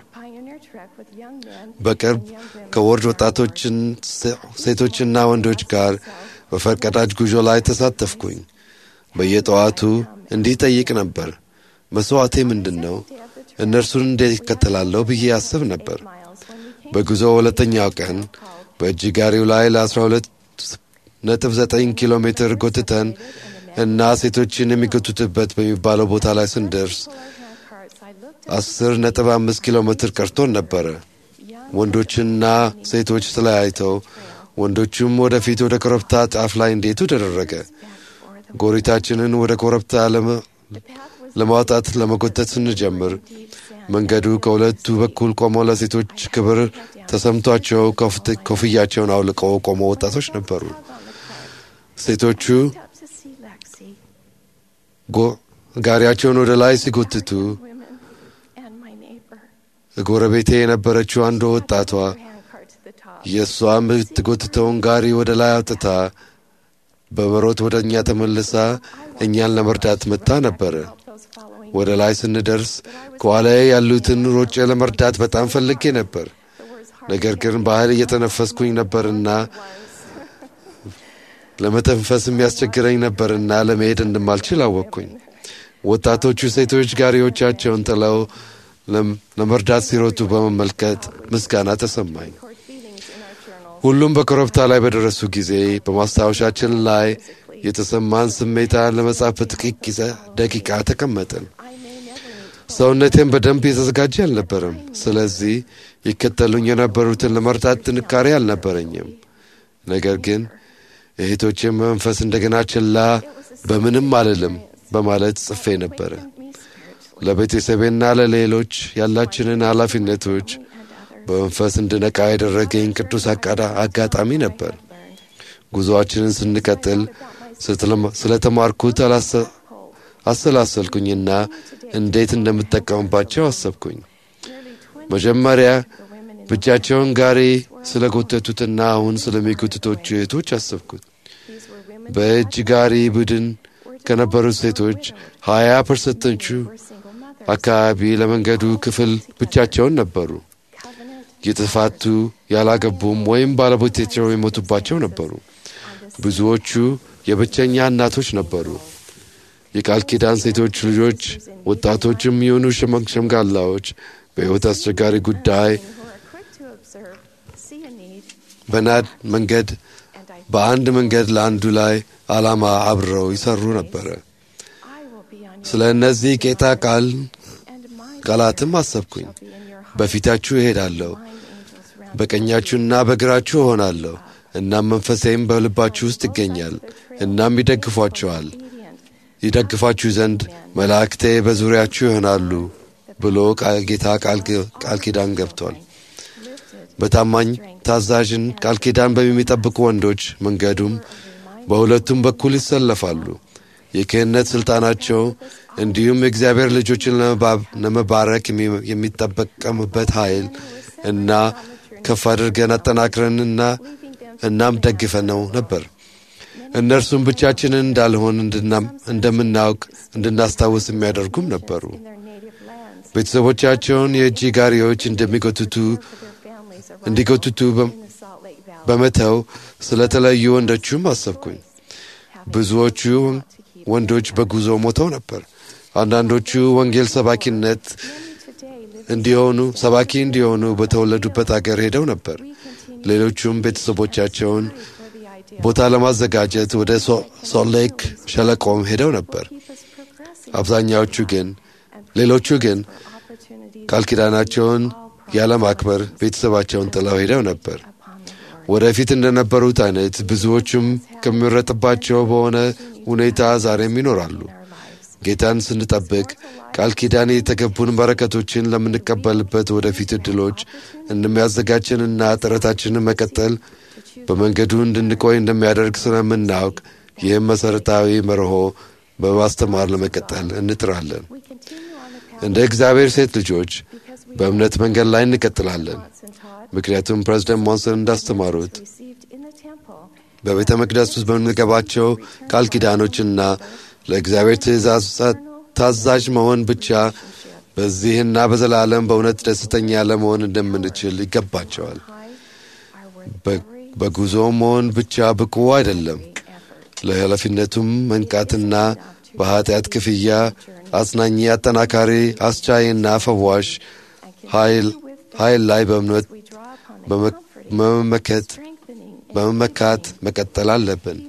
በቅርብ ከወርድ ወጣቶችን ሴቶችና ወንዶች ጋር በፈርቀዳጅ ጉዞ ላይ ተሳተፍኩኝ። በየጠዋቱ እንዲህ ጠይቅ ነበር፣ መሥዋዕቴ ምንድን ነው? እነርሱን እንዴት ይከተላለሁ ብዬ አስብ ነበር። በጉዞ ሁለተኛው ቀን በእጅ ጋሪው ላይ ለ12 ነጥብ 9 ኪሎ ሜትር ጎትተን እና ሴቶችን የሚጎቱትበት በሚባለው ቦታ ላይ ስንደርስ 10 ነጥብ 5 ኪሎ ሜትር ቀርቶን ነበረ። ወንዶችና ሴቶች ተለያይተው ወንዶቹም ወደፊት ወደ ኮረብታ ጫፍ ላይ እንዴቱ ተደረገ። ጎሪታችንን ወደ ኮረብታ ለመ- ለማውጣት ለመጎተት ስንጀምር መንገዱ ከሁለቱ በኩል ቆመው ለሴቶች ክብር ተሰምቷቸው ኮፍት- ኮፍያቸውን አውልቀው ቆሞ ወጣቶች ነበሩ። ሴቶቹ ጎ- ጋሪያቸውን ወደ ላይ ሲጎትቱ ጎረቤቴ የነበረችው አንዱ ወጣቷ የእሷ የምትጎትተውን ጋሪ ወደ ላይ አውጥታ በመሮጥ ወደ እኛ ተመልሳ እኛን ለመርዳት መጥታ ነበረ። ወደ ላይ ስንደርስ ከኋላዬ ያሉትን ሮጬ ለመርዳት በጣም ፈልጌ ነበር። ነገር ግን ባህል እየተነፈስኩኝ ነበርና ለመተንፈስ የሚያስቸግረኝ ነበርና ለመሄድ እንደማልችል አወቅኩኝ። ወጣቶቹ ሴቶች ጋሪዎቻቸውን ጥለው ለም- ለመርዳት ሲሮጡ በመመልከት ምስጋና ተሰማኝ። ሁሉም በኮረብታ ላይ በደረሱ ጊዜ በማስታወሻችን ላይ የተሰማን ስሜታ ለመጻፍ በጥቂት ጊዜ ደቂቃ ተቀመጥን። ሰውነቴም በደንብ የተዘጋጀ አልነበረም። ስለዚህ ይከተሉኝ የነበሩትን ለመርዳት ጥንካሬ አልነበረኝም። ነገር ግን እህቶችን መንፈስ እንደገና ችላ በምንም አልልም በማለት ጽፌ ነበረ። ለቤተሰቤና ለሌሎች ያላችንን ኃላፊነቶች በመንፈስ እንድነቃ ያደረገኝ ቅዱስ አቃዳ- አጋጣሚ ነበር። ጉዞአችንን ስንቀጥል ስትለማ- ስለተማርኩት አላሰ- አሰላሰልኩኝና እንዴት እንደምጠቀምባቸው አሰብኩኝ። መጀመሪያ ብቻቸውን ጋሪ ስለጎተቱትና አሁን ስለሚጎትቶቹ እህቶች አሰብኩት። በእጅ ጋሪ ቡድን ከነበሩት ሴቶች ሀያ ፐርሰንቶቹ አካባቢ ለመንገዱ ክፍል ብቻቸውን ነበሩ። የተፋቱ ያላገቡም ወይም ባለቤቶቻቸው የሞቱባቸው ነበሩ። ብዙዎቹ የብቸኛ እናቶች ነበሩ። የቃል ኪዳን ሴቶች ልጆች፣ ወጣቶችም የሆኑ ሸመግ- ሸምጋላዎች በሕይወት አስቸጋሪ ጉዳይ በናድ መንገድ በአንድ መንገድ ለአንዱ ላይ ዓላማ አብረው ይሰሩ ነበረ። ስለ እነዚህ ጌታ ቃል ቃላትም አሰብኩኝ። በፊታችሁ እሄዳለሁ፣ በቀኛችሁና በግራችሁ እሆናለሁ። እናም መንፈሴም በልባችሁ ውስጥ ይገኛል። እናም ይደግፏችኋል ይደግፋችሁ ዘንድ መላእክቴ በዙሪያችሁ ይሆናሉ ብሎ ቃል- ጌታ ቃል ግ- ቃል ኪዳን ገብቷል። በታማኝ ታዛዥን ቃል ኪዳን በሚጠብቁ ወንዶች መንገዱም በሁለቱም በኩል ይሰለፋሉ። የክህነት ሥልጣናቸው እንዲሁም የእግዚአብሔር ልጆችን ለመባ- ለመባረክ የሚ- የሚጠበቀምበት ኃይል እና ከፍ አድርገን አጠናክረንና እናም ደግፈነው ነበር። እነርሱም ብቻችንን እንዳልሆን እንድና- እንደምናውቅ እንድናስታውስ የሚያደርጉም ነበሩ። ቤተሰቦቻቸውን የእጅ ጋሪዎች እንደሚጎትቱ እንዲጎትቱ በ- በመተው ስለተለዩ ወንዶቹም አሰብኩኝ። ብዙዎቹ ወንዶች በጉዞ ሞተው ነበር። አንዳንዶቹ ወንጌል ሰባኪነት እንዲሆኑ ሰባኪ እንዲሆኑ በተወለዱበት አገር ሄደው ነበር። ሌሎቹም ቤተሰቦቻቸውን ቦታ ለማዘጋጀት ወደ ሶልት ሌክ ሸለቆም ሄደው ነበር። አብዛኛዎቹ ግን ሌሎቹ ግን ቃል ኪዳናቸውን ያለማክበር ቤተሰባቸውን ጥለው ሄደው ነበር። ወደፊት እንደነበሩት አይነት ብዙዎቹም ከሚመረጥባቸው በሆነ ሁኔታ ዛሬም ይኖራሉ። ጌታን ስንጠብቅ ቃል ኪዳን የተገቡን በረከቶችን ለምንቀበልበት ወደፊት እድሎች እንደሚያዘጋጀንና ጥረታችንን መቀጠል በመንገዱ እንድንቆይ እንደሚያደርግ ስለምናውቅ ይህም መሠረታዊ መርሆ በማስተማር ለመቀጠል እንጥራለን። እንደ እግዚአብሔር ሴት ልጆች በእምነት መንገድ ላይ እንቀጥላለን። ምክንያቱም ፕሬዝደንት ሞንሰን እንዳስተማሩት በቤተ መቅደስ ውስጥ በምንገባቸው ቃል ኪዳኖችና ለእግዚአብሔር ትእዛዝ ታዛዥ መሆን ብቻ በዚህና በዘላለም በእውነት ደስተኛ ለመሆን እንደምንችል ይገባቸዋል። በጉዞ መሆን ብቻ ብቁ አይደለም። ለኃላፊነቱም መንቃትና በኃጢአት ክፍያ አጽናኝ፣ አጠናካሪ፣ አስቻይና ፈዋሽ ኃይል ላይ በእምነት በመመከት በመመካት መቀጠል አለብን።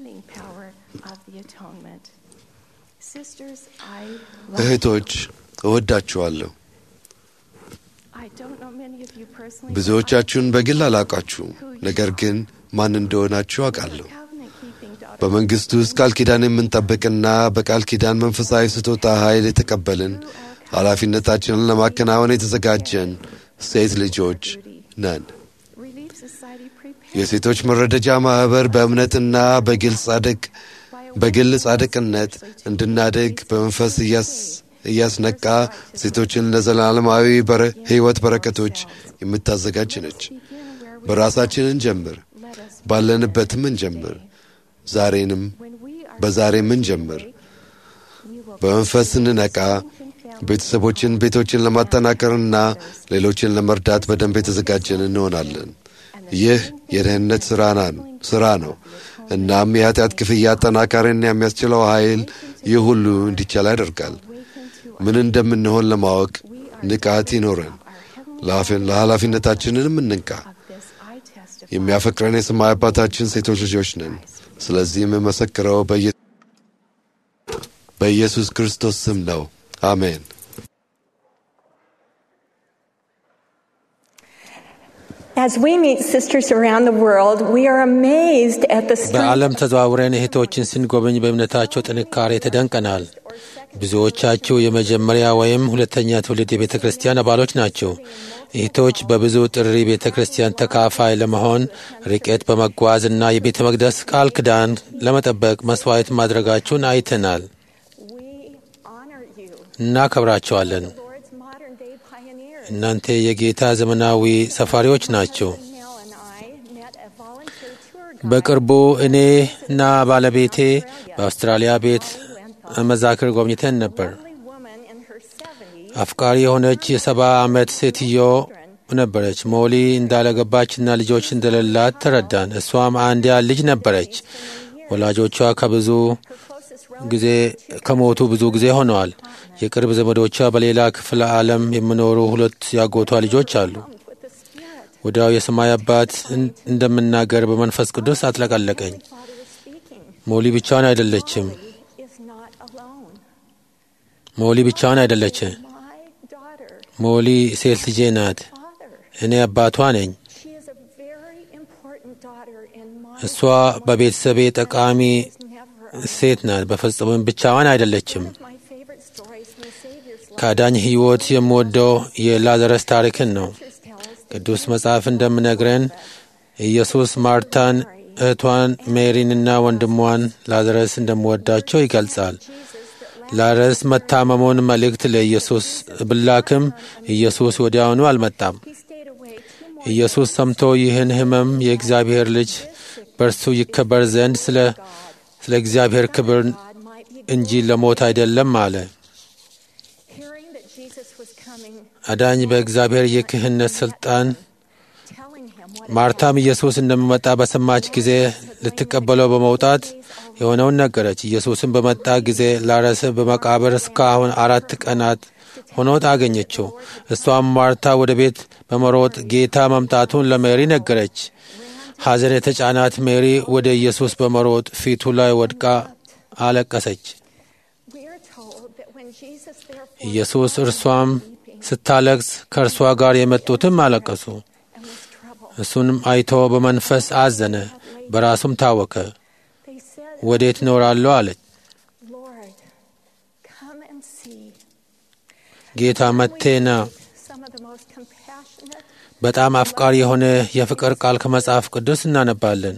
እህቶች እወዳችኋለሁ። ብዙዎቻችሁን በግል አላውቃችሁም፣ ነገር ግን ማን እንደሆናችሁ አውቃለሁ። በመንግሥቱ ውስጥ ቃል ኪዳን የምንጠብቅና በቃል ኪዳን መንፈሳዊ ስጦታ ኃይል የተቀበልን ኃላፊነታችንን ለማከናወን የተዘጋጀን ሴት ልጆች ነን። የሴቶች መረደጃ ማኅበር በእምነትና በግል ጻድቅ በግል ጻድቅነት እንድናድግ በመንፈስ እያስነቃ ሴቶችን ለዘላለማዊ ሕይወት በረከቶች የምታዘጋጅ ነች። በራሳችን እንጀምር፣ ባለንበትም እንጀምር፣ ዛሬንም በዛሬም እንጀምር። በመንፈስ እንነቃ። ቤተሰቦችን፣ ቤቶችን ለማጠናከርና ሌሎችን ለመርዳት በደንብ የተዘጋጀን እንሆናለን። ይህ የደህንነት ሥራ ነው። እናም የኃጢአት ክፍያ አጠናካሪና የሚያስችለው ኃይል ይህ ሁሉ እንዲቻል ያደርጋል። ምን እንደምንሆን ለማወቅ ንቃት ይኖረን፣ ለኃላፊነታችንንም እንንቃ። የሚያፈቅረን የሰማይ አባታችን ሴቶች ልጆች ነን። ስለዚህ የምመሰክረው በኢየሱስ ክርስቶስ ስም ነው። አሜን። As we meet sisters around the world, we are amazed at the በዓለም ተዘዋውረን እህቶችን ስንጎበኝ በእምነታቸው ጥንካሬ ተደንቀናል። ብዙዎቻችሁ የመጀመሪያ ወይም ሁለተኛ ትውልድ የቤተ ክርስቲያን አባሎች ናቸው። እህቶች በብዙ ጥሪ ቤተ ክርስቲያን ተካፋይ ለመሆን ርቀት በመጓዝ እና የቤተ መቅደስ ቃል ኪዳን ለመጠበቅ መስዋዕት ማድረጋችሁን አይተናል። እናከብራቸዋለን። እናንተ የጌታ ዘመናዊ ሰፋሪዎች ናቸው። በቅርቡ እኔና ባለቤቴ በአውስትራሊያ ቤት መዛክር ጎብኝተን ነበር። አፍቃሪ የሆነች የሰባ ዓመት ሴትዮ ነበረች። ሞሊ እንዳለገባችና ልጆች እንደሌላት ተረዳን። እሷም አንዲያ ልጅ ነበረች። ወላጆቿ ከብዙ ጊዜ ከሞቱ ብዙ ጊዜ ሆነዋል። የቅርብ ዘመዶቿ በሌላ ክፍለ ዓለም የሚኖሩ ሁለት ያጎቷ ልጆች አሉ። ወዲያው የሰማይ አባት እንደምናገር በመንፈስ ቅዱስ አጥለቀለቀኝ። ሞሊ ብቻዋን አይደለችም። ሞሊ ብቻዋን አይደለች። ሞሊ ሴት ልጄ ናት። እኔ አባቷ ነኝ። እሷ በቤተሰቤ ጠቃሚ ሴት ናት። በፍጹምም ብቻዋን አይደለችም። ከአዳኝ ሕይወት የምወደው የላዘረስ ታሪክን ነው። ቅዱስ መጽሐፍ እንደምነግረን ኢየሱስ ማርታን፣ እህቷን ሜሪንና ወንድሟን ላዘረስ እንደምወዳቸው ይገልጻል። ላዘረስ መታመሙን መልእክት ለኢየሱስ ብላክም ኢየሱስ ወዲያውኑ አልመጣም። ኢየሱስ ሰምቶ ይህን ሕመም የእግዚአብሔር ልጅ በእርሱ ይከበር ዘንድ ስለ ስለ እግዚአብሔር ክብር እንጂ ለሞት አይደለም አለ። አዳኝ በእግዚአብሔር የክህነት ሥልጣን ማርታም ኢየሱስ እንደሚመጣ በሰማች ጊዜ ልትቀበለው በመውጣት የሆነውን ነገረች። ኢየሱስም በመጣ ጊዜ ላረስ በመቃብር እስካሁን አራት ቀናት ሆኖት አገኘችው። እሷም ማርታ ወደ ቤት በመሮጥ ጌታ መምጣቱን ለሜሪ ነገረች። ሐዘን የተጫናት ሜሪ ወደ ኢየሱስ በመሮጥ ፊቱ ላይ ወድቃ አለቀሰች። We are told that when Jesus therefore ኢየሱስ እርሷም ስታለቅስ ከእርሷ ጋር የመጡትም አለቀሱ። and was troubled, እሱንም አይቶ በመንፈስ አዘነ፣ በራሱም ታወከ። they said, ወዴት እኖራለሁ አለች። Lord, come and see. ጌታ መቴና Some of the most compassionate በጣም አፍቃሪ የሆነ የፍቅር ቃል ከመጽሐፍ ቅዱስ እናነባለን።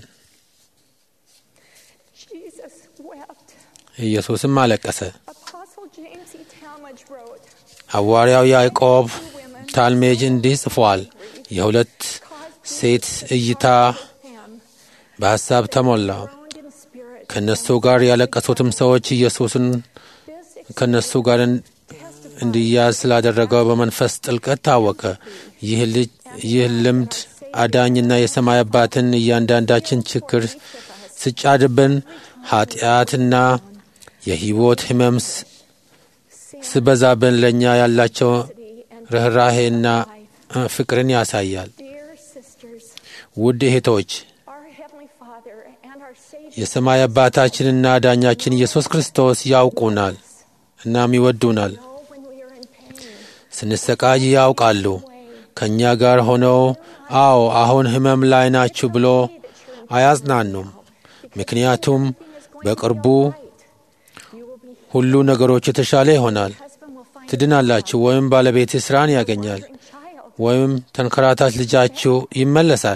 Jesus wept. ኢየሱስም አለቀሰ። Apostle James E. Talmage wrote, ሐዋርያው ያዕቆብ Two women ታልሜጅ እንዲህ ጽፏል። የሁለት ሴት እይታ them በሐሳብ ተሞላ። groaned in spirit. ከእነሱ ጋር ያለቀሱትም ሰዎች ኢየሱስን This ከእነሱ ጋር እን- እንዲያዝ ስላደረገው በመንፈስ ጥልቀት ታወቀ። ይህ ልጅ ይህ ልምድ አዳኝና የሰማይ አባትን እያንዳንዳችን ችግር ስጫድብን ኃጢአትና የሕይወት ሕመም ስ- ስበዛብን ለእኛ ያላቸው ርኅራሄና እ፣ ፍቅርን ያሳያል። dear sisters, ውድ እህቶች our Heavenly Father and our Savior የሰማይ አባታችንና ዳኛችን ኢየሱስ ክርስቶስ ያውቁናል እናም ይወዱናል። know when we are in pain. ስንሰቃይ ያውቃሉ። ከእኛ ጋር ሆነው አዎ አሁን ሕመም ላይ ናችሁ ብሎ አያጽናኑም። ምክንያቱም በቅርቡ You will be ሁሉ ነገሮች የተሻለ ይሆናል። husband will find ትድናላችሁ፣ ወይም ባለቤት ስራን ያገኛል፣ a child. ወይም ተንከራታች ልጃችሁ ይመለሳል።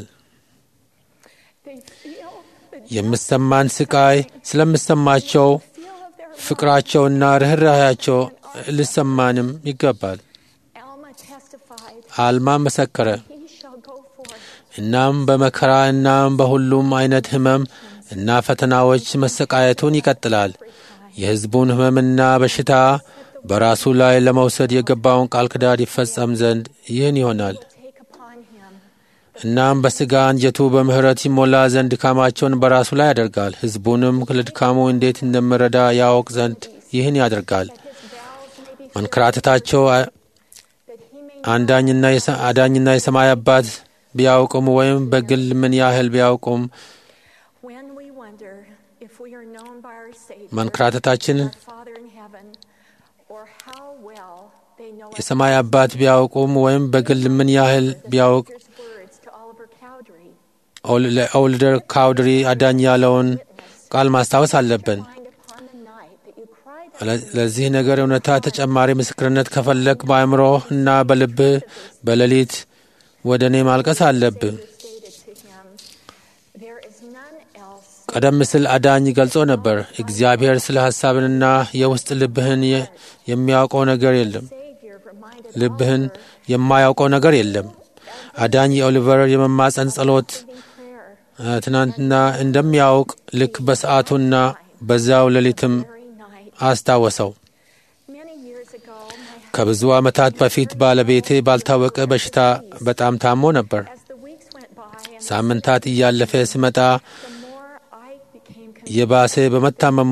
They feel the የምሰማን ስቃይ ስለምሰማቸው feel of their ፍቅራቸውና ርኅራኄያቸው ሊሰማንም ይገባል። Alma testified, አልማ መሰከረ። He shall go forth እናም በመከራ እናም በሁሉም አይነት ሕመም እና ፈተናዎች መሰቃየቱን ይቀጥላል። የሕዝቡን ሕመምና በሽታ በራሱ ላይ ለመውሰድ የገባውን ቃል ኪዳን ይፈጸም ዘንድ ይህን ይሆናል። take upon him. እናም በሥጋ አንጀቱ በምሕረት ይሞላ ዘንድ ድካማቸውን በራሱ ላይ ያደርጋል። ሕዝቡንም ለድካሙ እንዴት እንደምረዳ ያውቅ ዘንድ ይህን ያደርጋል። His vows may be መንከራተታቸው አ- that he may አንዳኝና የሰ- አዳኝና የሰማይ አባት ቢያውቁም ወይም በግል ምን ያህል ቢያውቁም when we wonder if we are known by our Savior, መንከራተታችን our Father in heaven, or how well they know us. የሰማይ አባት ቢያውቁም ወይም በግል ምን ያህል ቢያውቅ Savior's words to Oliver Cowdery, ኦል- ለኦልደር ካውድሪ አዳኝ ያለውን ቃል ማስታወስ አለብን። find upon the night that you cried ለ- ለዚህ ነገር እውነታ ተጨማሪ ምስክርነት ከፈለግ በአእምሮህ እና በልብህ በሌሊት ወደ እኔ ማልቀስ አለብህ። stated to him, There is none else ቀደም ሲል አዳኝ ገልጾ ነበር፣ እግዚአብሔር ስለ ሐሳብንና የውስጥ ልብህን የ- የሚያውቀው ነገር የለም። Savior reminded ልብህን Oliver የማያውቀው ነገር የለም። አዳኝ የኦሊቨር የመማፀን ጸሎት in prayer እ፣ ትናንትና እንደሚያውቅ ልክ በሰዓቱና በዚያው ሌሊትም very night. አስታወሰው። Many years ago, my ከብዙ ዓመታት በፊት ባለቤቴ ባልታወቀ በሽታ በጣም ታሞ ነበር። as the weeks went by and ሳምንታት እያለፈ ሲመጣ the more I became convinced የባሰ በመታመሙ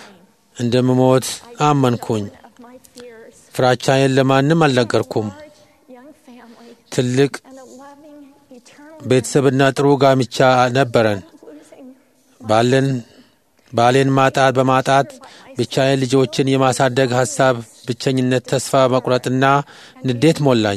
እንደምሞት አመንኩኝ። of my fears, ፍራቻዬን ለማንም አልነገርኩም። large young family ትልቅ and a loving eternal ቤተሰብና ጥሩ ጋብቻ ነበረን። losing ባለን ባሌን ማጣት በማጣት ብቻዬን ልጆችን የማሳደግ ሐሳብ፣ ብቸኝነት፣ ተስፋ መቁረጥና ንዴት ሞላኝ።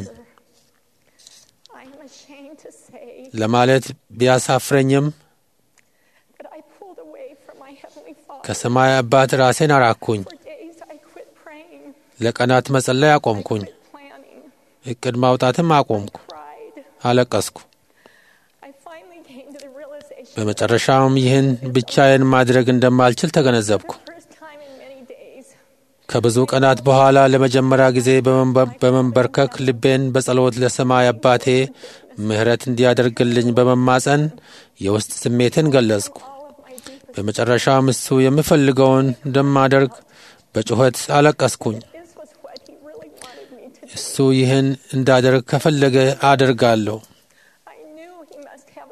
I am ashamed to say ለማለት ቢያሳፍረኝም that I pulled away from my Heavenly Father. ከሰማይ አባት ራሴን አራኩኝ። For days I quit praying, ለቀናት መጸለይ አቆምኩኝ። quit planning, እቅድ ማውጣትም አቆምኩ። cried. አለቀስኩ። I finally came to the realization በመጨረሻም ይህን ብቻዬን ማድረግ እንደማልችል ተገነዘብኩ። for the first time in many days ከብዙ ቀናት በኋላ ለመጀመሪያ ጊዜ በመንበ- በመንበርከክ ልቤን በጸሎት ለሰማይ አባቴ ምሕረት እንዲያደርግልኝ በመማጸን የውስጥ ስሜትን ገለጽኩ። all of my deepest በመጨረሻም እሱ የምፈልገውን እንደማደርግ በጩኸት አለቀስኩኝ። this was what he really wanted me to do. እሱ ይህን እንዳደርግ ከፈለገ አደርጋለሁ። I knew he must have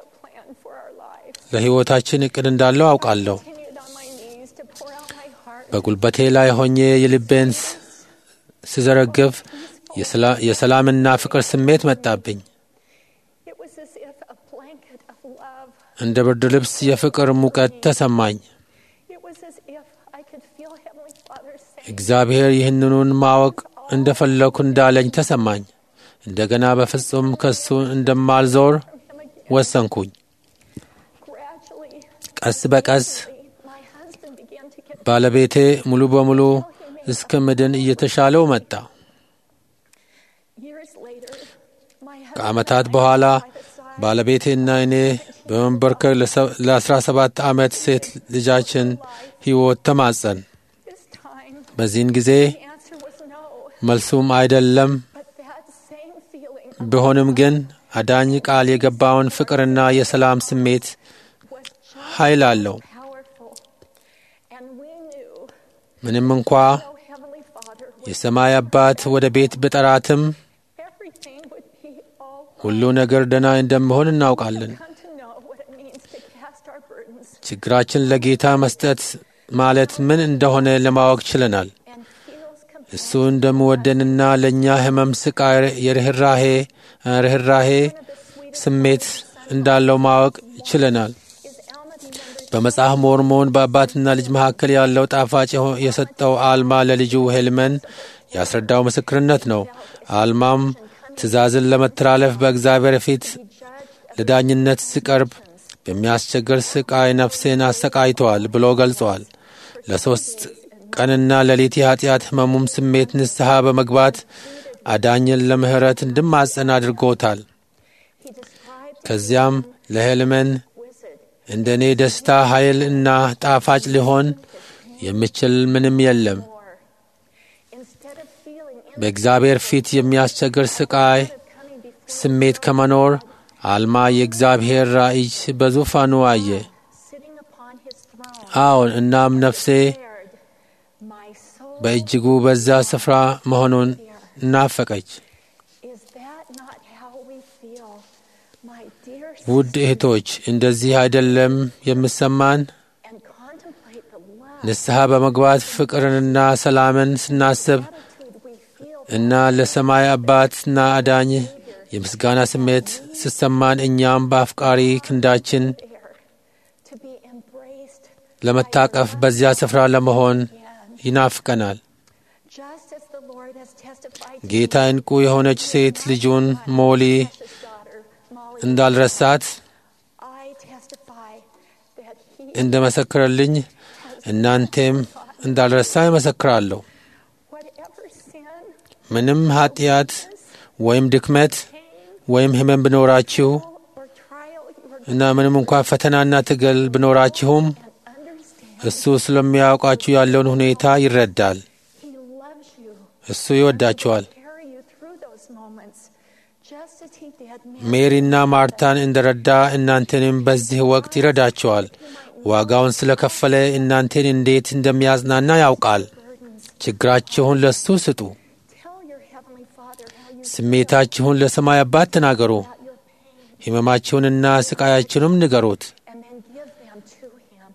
ለሕይወታችን እቅድ እንዳለው አውቃለሁ። continued on my knees to pour out my heart. በጉልበቴ ላይ ሆኜ የልቤን ስ- ስዘረግፍ የሰላ- የሰላምና ፍቅር ስሜት መጣብኝ። It was as if a blanket of love. እንደ ብርድ ልብስ የፍቅር ሙቀት ተሰማኝ። It was as if I could feel Heavenly Father saying, እግዚአብሔር ይህንኑን ማወቅ እንደፈለኩ እንዳለኝ ተሰማኝ። እንደገና በፍጹም ከሱ እንደማልዞር from Him again. ወሰንኩኝ። Gradually, ቀስ በቀስ my husband began to get ባለቤቴ ሙሉ በሙሉ እስከ ምድን እየተሻለው መጣ። years later. My husband ከዓመታት በኋላ ባለቤቴና እኔ በመንበርከክ ለአስራ ሰባት ዓመት ሴት ልጃችን ሕይወት ተማጸን። this time, በዚህን ጊዜ the answer was no. መልሱም አይደለም But that same feeling ቢሆንም ግን አዳኝ ቃል የገባውን ፍቅርና የሰላም ስሜት was just ኃይል አለው። powerful. And we knew, ምንም እንኳ though Heavenly Father, was, የሰማይ አባት ወደ ቤት ብጠራትም everything would be all ሁሉ ነገር ደህና እንደምሆን እናውቃለን። come to know what it means to cast our burdens ችግራችን ለጌታ መስጠት ማለት ምን እንደሆነ ለማወቅ ችለናል። and feels compassion. እሱ እንደምወደንና ለእኛ ሕመም፣ ስቃይ፣ የርኅራሄ ርኅራሄ ስሜት እንዳለው ማወቅ ችለናል። Is Alma the number በመጽሐፍ ሞርሞን በአባትና ልጅ መካከል ያለው ጣፋጭ የሆ- የሰጠው አልማ ለልጁ ሄልመን ያስረዳው ምስክርነት ነው። አልማም ትእዛዝን ለመተላለፍ በእግዚአብሔር ፊት ለዳኝነት ሲቀርብ በሚያስቸግር ስቃይ ነፍሴን አሰቃይተዋል ብሎ ገልጸዋል። ለሦስት ቀንና ሌሊት የኀጢአት ሕመሙም ስሜት ንስሐ በመግባት አዳኝን ለምሕረት እንድማጸን አድርጎታል። he described ከዚያም ለሄልመን wizard እንደ እኔ ደስታ ኃይል እና ጣፋጭ ሊሆን የሚችል ምንም የለም። more. Instead of feeling በእግዚአብሔር ፊት የሚያስቸግር ስቃይ coming before ስሜት ከመኖር አልማ የእግዚአብሔር ራእይ በዙፋኑ አየ። sitting upon his throne, አዎን፣ እናም ነፍሴ declared, my soul በእጅጉ በዛ ስፍራ መሆኑን እናፈቀች። is that not how we feel, my dear ውድ እህቶች እንደዚህ አይደለም የምሰማን? and contemplate the love ንስሐ በመግባት ፍቅርንና ሰላምን ስናስብ attitude we feel እና ለሰማይ አባትና አዳኝ የምስጋና ስሜት ስሰማን እኛም በአፍቃሪ ክንዳችን there to be embraced ለመታቀፍ በዚያ ስፍራ ለመሆን ይናፍቀናል። just as the Lord has testified to ጌታ እንቁ የሆነች ሴት ልጁን ሞሊ his daughter Molly. እንዳልረሳት I testify that he እንደ መሰክረልኝ እናንቴም እንዳልረሳ ይመሰክራለሁ። whatever sin, ምንም ኃጢአት ወይም ድክመት ወይም ሕመም ብኖራችሁ or trial you are እና ምንም እንኳ ፈተናና ትግል ብኖራችሁም understand. እሱ ስለሚያውቃችሁ ያለውን ሁኔታ ይረዳል። He loves you. እሱ ይወዳችኋል። Carry you through those moments, just as he did me. ሜሪና ማርታን እንደረዳ እናንተንም በዚህ ወቅት ይረዳችኋል። ዋጋውን ስለከፈለ እናንተን እንዴት እንደሚያጽናና ያውቃል። ችግራችሁን ለሱ ስጡ። Tell your heavenly Father how you ስሜታችሁን ለሰማይ አባት ተናገሩ። got your pain, ሕመማችሁንና ስቃያችሁንም ንገሩት። and then give them to him.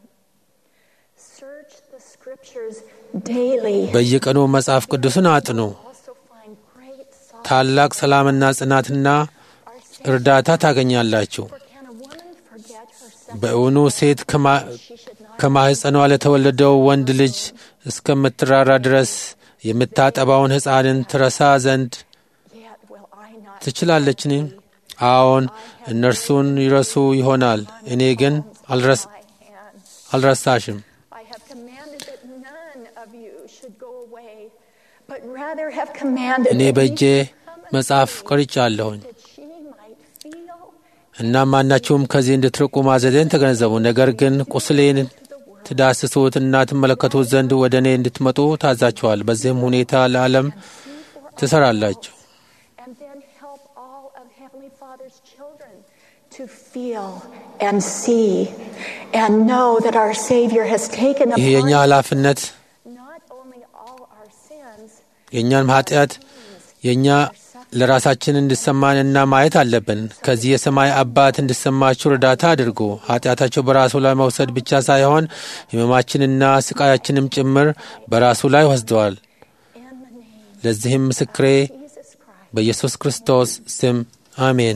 Search the scriptures daily. በየቀኑ መጽሐፍ ቅዱስን አጥኑ። Also find great solace. ታላቅ ሰላምና ጽናትና እርዳታ ታገኛላችሁ። For can a woman forget her second በእውኑ ሴት ከማ- she should not ከማኅፀኗ ለተወለደው ወንድ ልጅ እስከምትራራ ድረስ የምታጠባውን ሕፃንን ትረሳ ዘንድ yet will I not ትችላለችን? አዎን፣ እነርሱን ይረሱ ይሆናል። እኔ ግን አልረስ- my hands. አልረሳሽም። I have commanded that none of you should go away, but rather have commanded እኔ that በእጄ ye should come unto መጽሐፍ me, ቀርጫለሁኝ that ye might feel እና ማናችሁም ከዚህ እንድትርቁ ማዘዜን ተገነዘቡ። ነገር ግን ቁስሌን ትዳስሱት እና ትመለከቱት ዘንድ ወደ እኔ እንድትመጡ ታዛችኋል። በዚህም ሁኔታ ለዓለም ትሰራላችሁ። and then help all of Heavenly Father's children to feel and see and know that our Savior has taken ይህ upon የእኛ ኃላፊነት not only all our sins, የእኛንም ኃጢአት የእኛ ለራሳችን እንዲሰማንና ማየት አለብን። ከዚህ የሰማይ አባት እንዲሰማችሁ እርዳታ አድርጉ። ኃጢአታቸው በራሱ ላይ መውሰድ ብቻ ሳይሆን ሕመማችንና ስቃያችንም ጭምር በራሱ ላይ ወስደዋል። ለዚህም ምስክሬ በኢየሱስ ክርስቶስ ስም አሜን።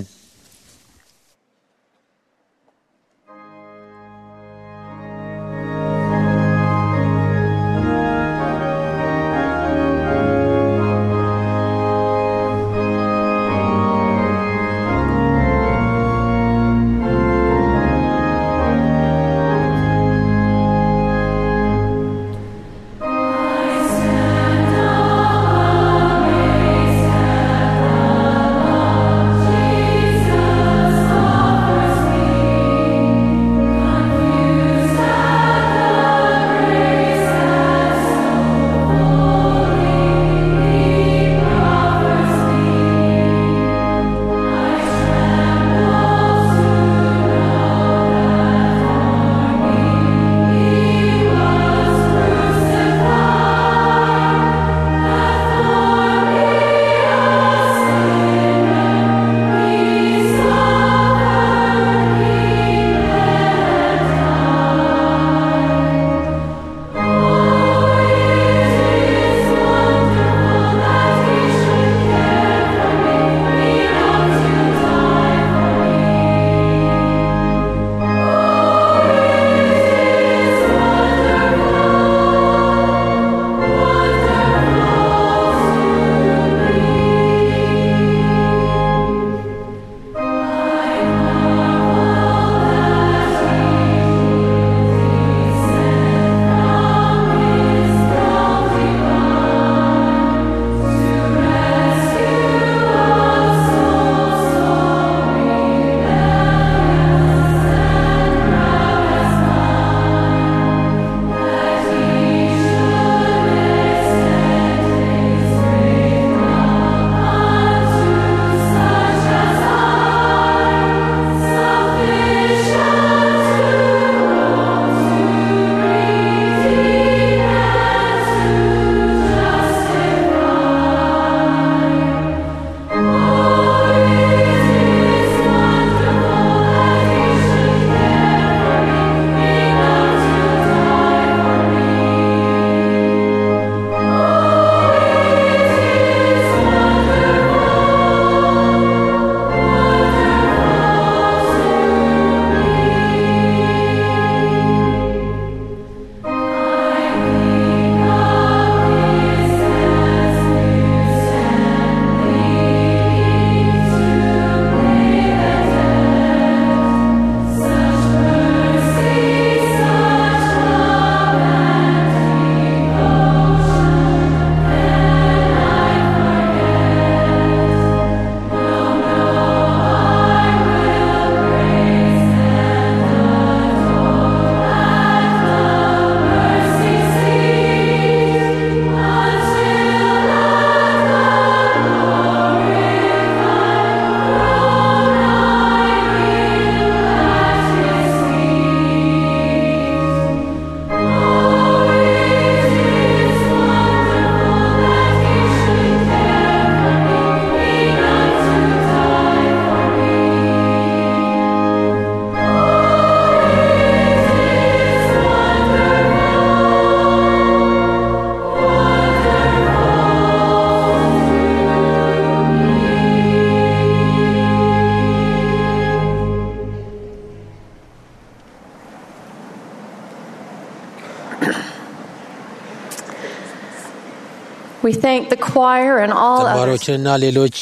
We thank the choir and all others. ተማሪዎችንና ሌሎች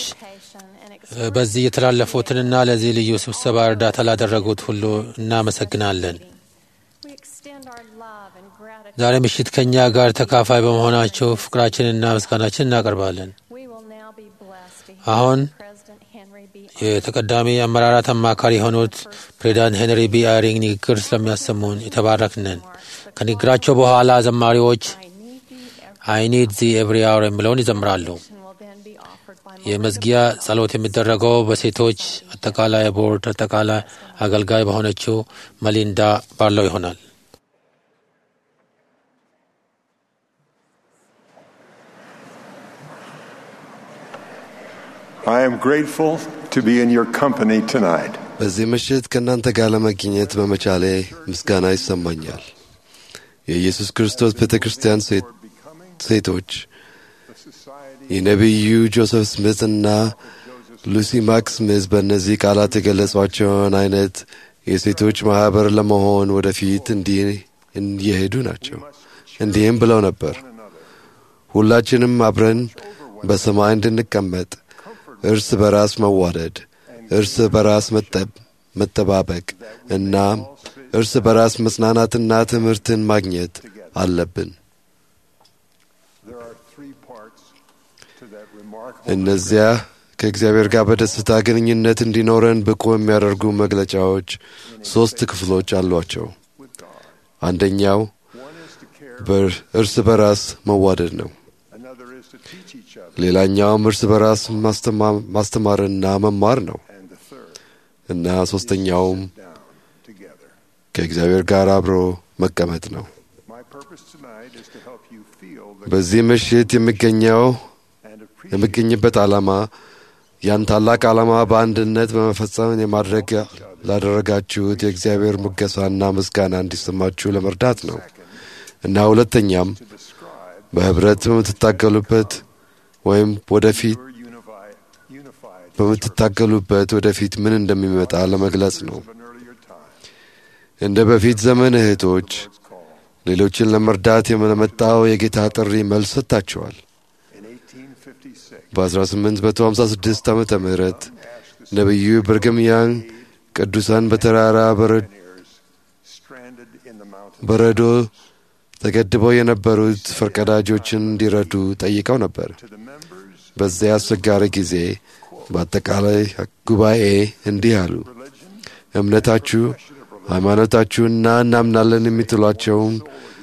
በዚህ የተላለፉትንና ለዚህ ልዩ ስብሰባ እርዳታ ላደረጉት ሁሉ እናመሰግናለን። We extend our love and gratitude. ዛሬ ምሽት ከእኛ ጋር ተካፋይ በመሆናቸው ፍቅራችንና ምስጋናችን እናቀርባለን። We will now be blessed to አሁን hear President Henry B. የተቀዳሚ አመራራት አማካሪ የሆኑት ፕሬዚዳንት ሄንሪ ቢ አይሪንግ ንግግር ስለሚያሰሙን የተባረክነን። ከንግግራቸው በኋላ ዘማሪዎች አይ ኒድ ዚ ኤቭሪ አወር የሚለውን ይዘምራሉ። will then be offered by የመዝጊያ ጸሎት የሚደረገው በሴቶች አጠቃላይ ቦርድ አጠቃላይ አገልጋይ በሆነችው መሊንዳ ባለው ይሆናል። I am grateful to be in your company tonight. በዚህ ምሽት ከእናንተ ጋር ለመገኘት በመቻሌ ምስጋና ይሰማኛል። የኢየሱስ ክርስቶስ ቤተ ክርስቲያን ሴት- ሴቶች የነቢዩ ጆሴፍ ስሚት እና ሉሲ ማክ ስሚዝ በእነዚህ ቃላት የገለጿቸውን አይነት የሴቶች ማኅበር ለመሆን ወደፊት እንዲህ እየሄዱ ናቸው። እንዲህም ብለው ነበር፣ ሁላችንም አብረን በሰማይ እንድንቀመጥ እርስ በራስ መዋደድ፣ እርስ በራስ መጠብ- መጠባበቅ እና እርስ በራስ መጽናናትና ትምህርትን ማግኘት አለብን። There are three parts to that remarkable እነዚያ ከእግዚአብሔር ጋር በደስታ ግንኙነት እንዲኖረን ብቁ የሚያደርጉ መግለጫዎች ሦስት ክፍሎች አሏቸው። አንደኛው በር- እርስ በራስ መዋደድ ነው። Another is to teach each other. ሌላኛውም እርስ በራስ ማስተማ- ማስተማርና መማር ነው And the third, እና ሦስተኛውም down together. ከእግዚአብሔር ጋር አብሮ መቀመጥ ነው። My purpose tonight is to help you feel the በዚህ ምሽት የሚገኘው and appreciate የሚገኝበት ዓላማ ያን ታላቅ ዓላማ በአንድነት በመፈጸም የማድረግ ላደረጋችሁት የእግዚአብሔር ሙገሳና ምስጋና እንዲሰማችሁ ለመርዳት ነው እና ሁለተኛም በኅብረት በምትታገሉበት ወይም ወደፊት your unified, unified በምትታገሉበት ወደፊት ምን እንደሚመጣ ለመግለጽ ነው። of an earlier time. እንደ በፊት ዘመን እህቶች It's called ሌሎችን ለመርዳት የመለመጣው የጌታ ጥሪ መልስ ሰጥታችኋል። in 1856. በ1856 ዓመተ ምህረት ነቢዩ ብርግም ያንግ ቅዱሳን በተራራ በረ- Pioneers stranded in the mountains. በረዶ ተገድበው የነበሩት ፈርቀዳጆችን እንዲረዱ ጠይቀው ነበር። To the members, በዚያ አስቸጋሪ ጊዜ በአጠቃላይ ጉባኤ እንዲህ አሉ። religion, እምነታችሁ፣ ሃይማኖታችሁና እናምናለን የምትሏቸውን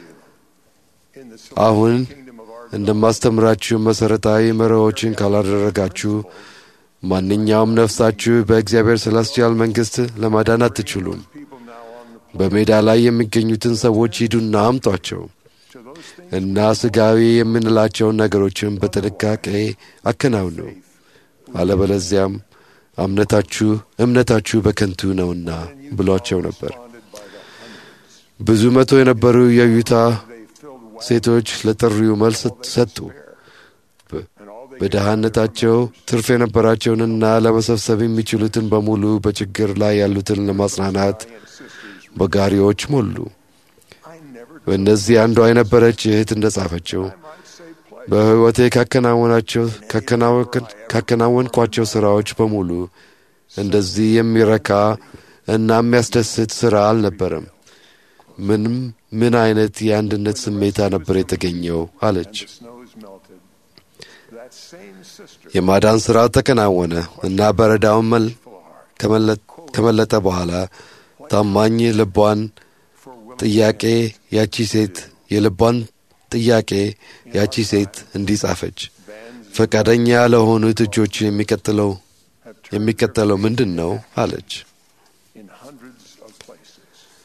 in the አሁን kingdom of our እንደማስተምራችሁ መሠረታዊ መርሆችን ካላደረጋችሁ ማንኛውም ነፍሳችሁ በእግዚአብሔር celestial መንግሥት ለማዳን አትችሉም። people now on the በሜዳ ላይ የሚገኙትን ሰዎች ሂዱና አምጧቸው to those things እና ሥጋዊ የምንላቸውን ነገሮችን በጥንቃቄ አከናውኑ፣ አለበለዚያም እምነታችሁ እምነታችሁ በከንቱ ነውና ብሏቸው ነበር። responded by the hundreds. ብዙ መቶ የነበሩ የዩታ They filled wagons ሴቶች ለጥሪው መልስ ሰጡ። በ- and all they በደሃነታቸው ትርፍ የነበራቸውንና ለመሰብሰብ የሚችሉትን በሙሉ በችግር ላይ ያሉትን ለማጽናናት and sisters. በጋሪዎች ሞሉ። I never በእነዚህ አንዷ የነበረች እህት እንደጻፈችው might say play. በሕይወቴ ካከናወናቸው ካከናወን- ካከናወንኳቸው ሥራዎች በሙሉ እንደዚህ የሚረካ እና የሚያስደስት ሥራ አልነበረም። ምንም ምን አይነት የአንድነት ስሜታ ነበር የተገኘው አለች። The snows melted. That same sister, የማዳን ሥራ ተከናወነ እና በረዳውን መል- full of heart, ከመለ- ከመለጠ በኋላ ታማኝ ልቧን for willing ጥያቄ ያቺ ሴት የልቧን ጥያቄ ያቺ ሴት እንዲህ ጻፈች። bands ፈቃደኛ ለሆኑት እጆች የሚቀጥለው have turned የሚቀጥለው ምንድን ነው አለች። in hundreds of places.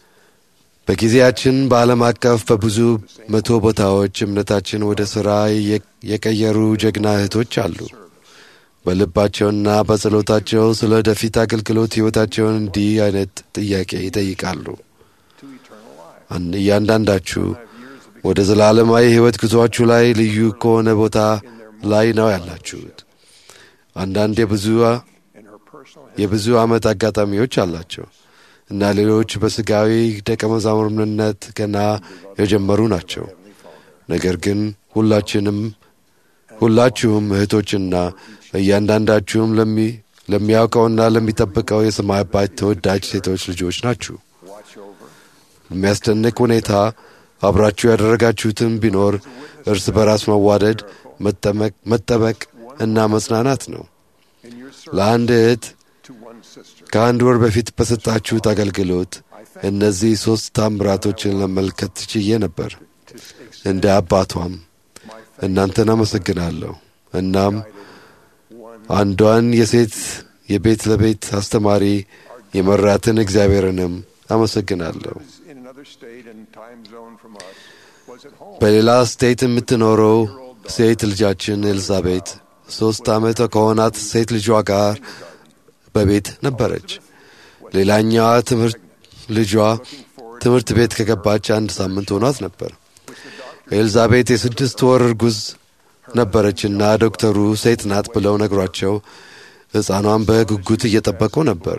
በጊዜያችን በዓለም አቀፍ በብዙ መቶ ቦታዎች እምነታችን ወደ ሥራ የ- የቀየሩ ጀግና እህቶች አሉ። በልባቸውና በጸሎታቸው ስለ ወደፊት አገልግሎት ሕይወታቸውን እንዲህ አይነት ጥያቄ ይጠይቃሉ። To eternal life. አን- እያንዳንዳችሁ Have years of ወደ ዘላለማዊ ሕይወት ጉዞአችሁ ላይ ልዩ ከሆነ ቦታ ላይ ነው ያላችሁት። አንዳንድ የብዙ in her personal history. የብዙ ዓመት አጋጣሚዎች አላቸው እና ሌሎች በሥጋዊ ደቀ መዛሙርነት ገና የጀመሩ ናቸው። ነገር ግን ሁላችንም ሁላችሁም እህቶችና እያንዳንዳችሁም ለሚ- ለሚያውቀውና ለሚጠብቀው የሰማይ አባት ተወዳጅ ሴቶች ልጆች ናችሁ። Watch over. በሚያስደንቅ ሁኔታ አብራችሁ ያደረጋችሁትን ቢኖር እርስ በራስ መዋደድ፣ መጠመቅ- መጠበቅ እና መጽናናት ነው። In your service ለአንድ እህት to one sister. ከአንድ ወር በፊት በሰጣችሁት አገልግሎት እነዚህ ሦስት ታምራቶችን ለመመልከት ችዬ ነበር። To extend እንደ አባቷም my እናንተን አመሰግናለሁ። እናም one አንዷን የሴት የቤት ለቤት አስተማሪ የመራትን እግዚአብሔርንም አመሰግናለሁ። was in another state and time zone from us was at home. በሌላ ስቴት የምትኖረው ሴት ልጃችን ኤልዛቤት ሦስት ዓመት ከሆናት ሴት ልጇ ጋር በቤት ነበረች። ሌላኛዋ ትምህርት ልጇ ትምህርት ቤት ከገባች አንድ ሳምንት ሆኗት ነበር። ኤልዛቤት የስድስት ወር እርጉዝ ነበረችና ዶክተሩ ሴት ናት ብለው ነግሯቸው ሕፃኗን በጉጉት እየጠበቁ ነበር።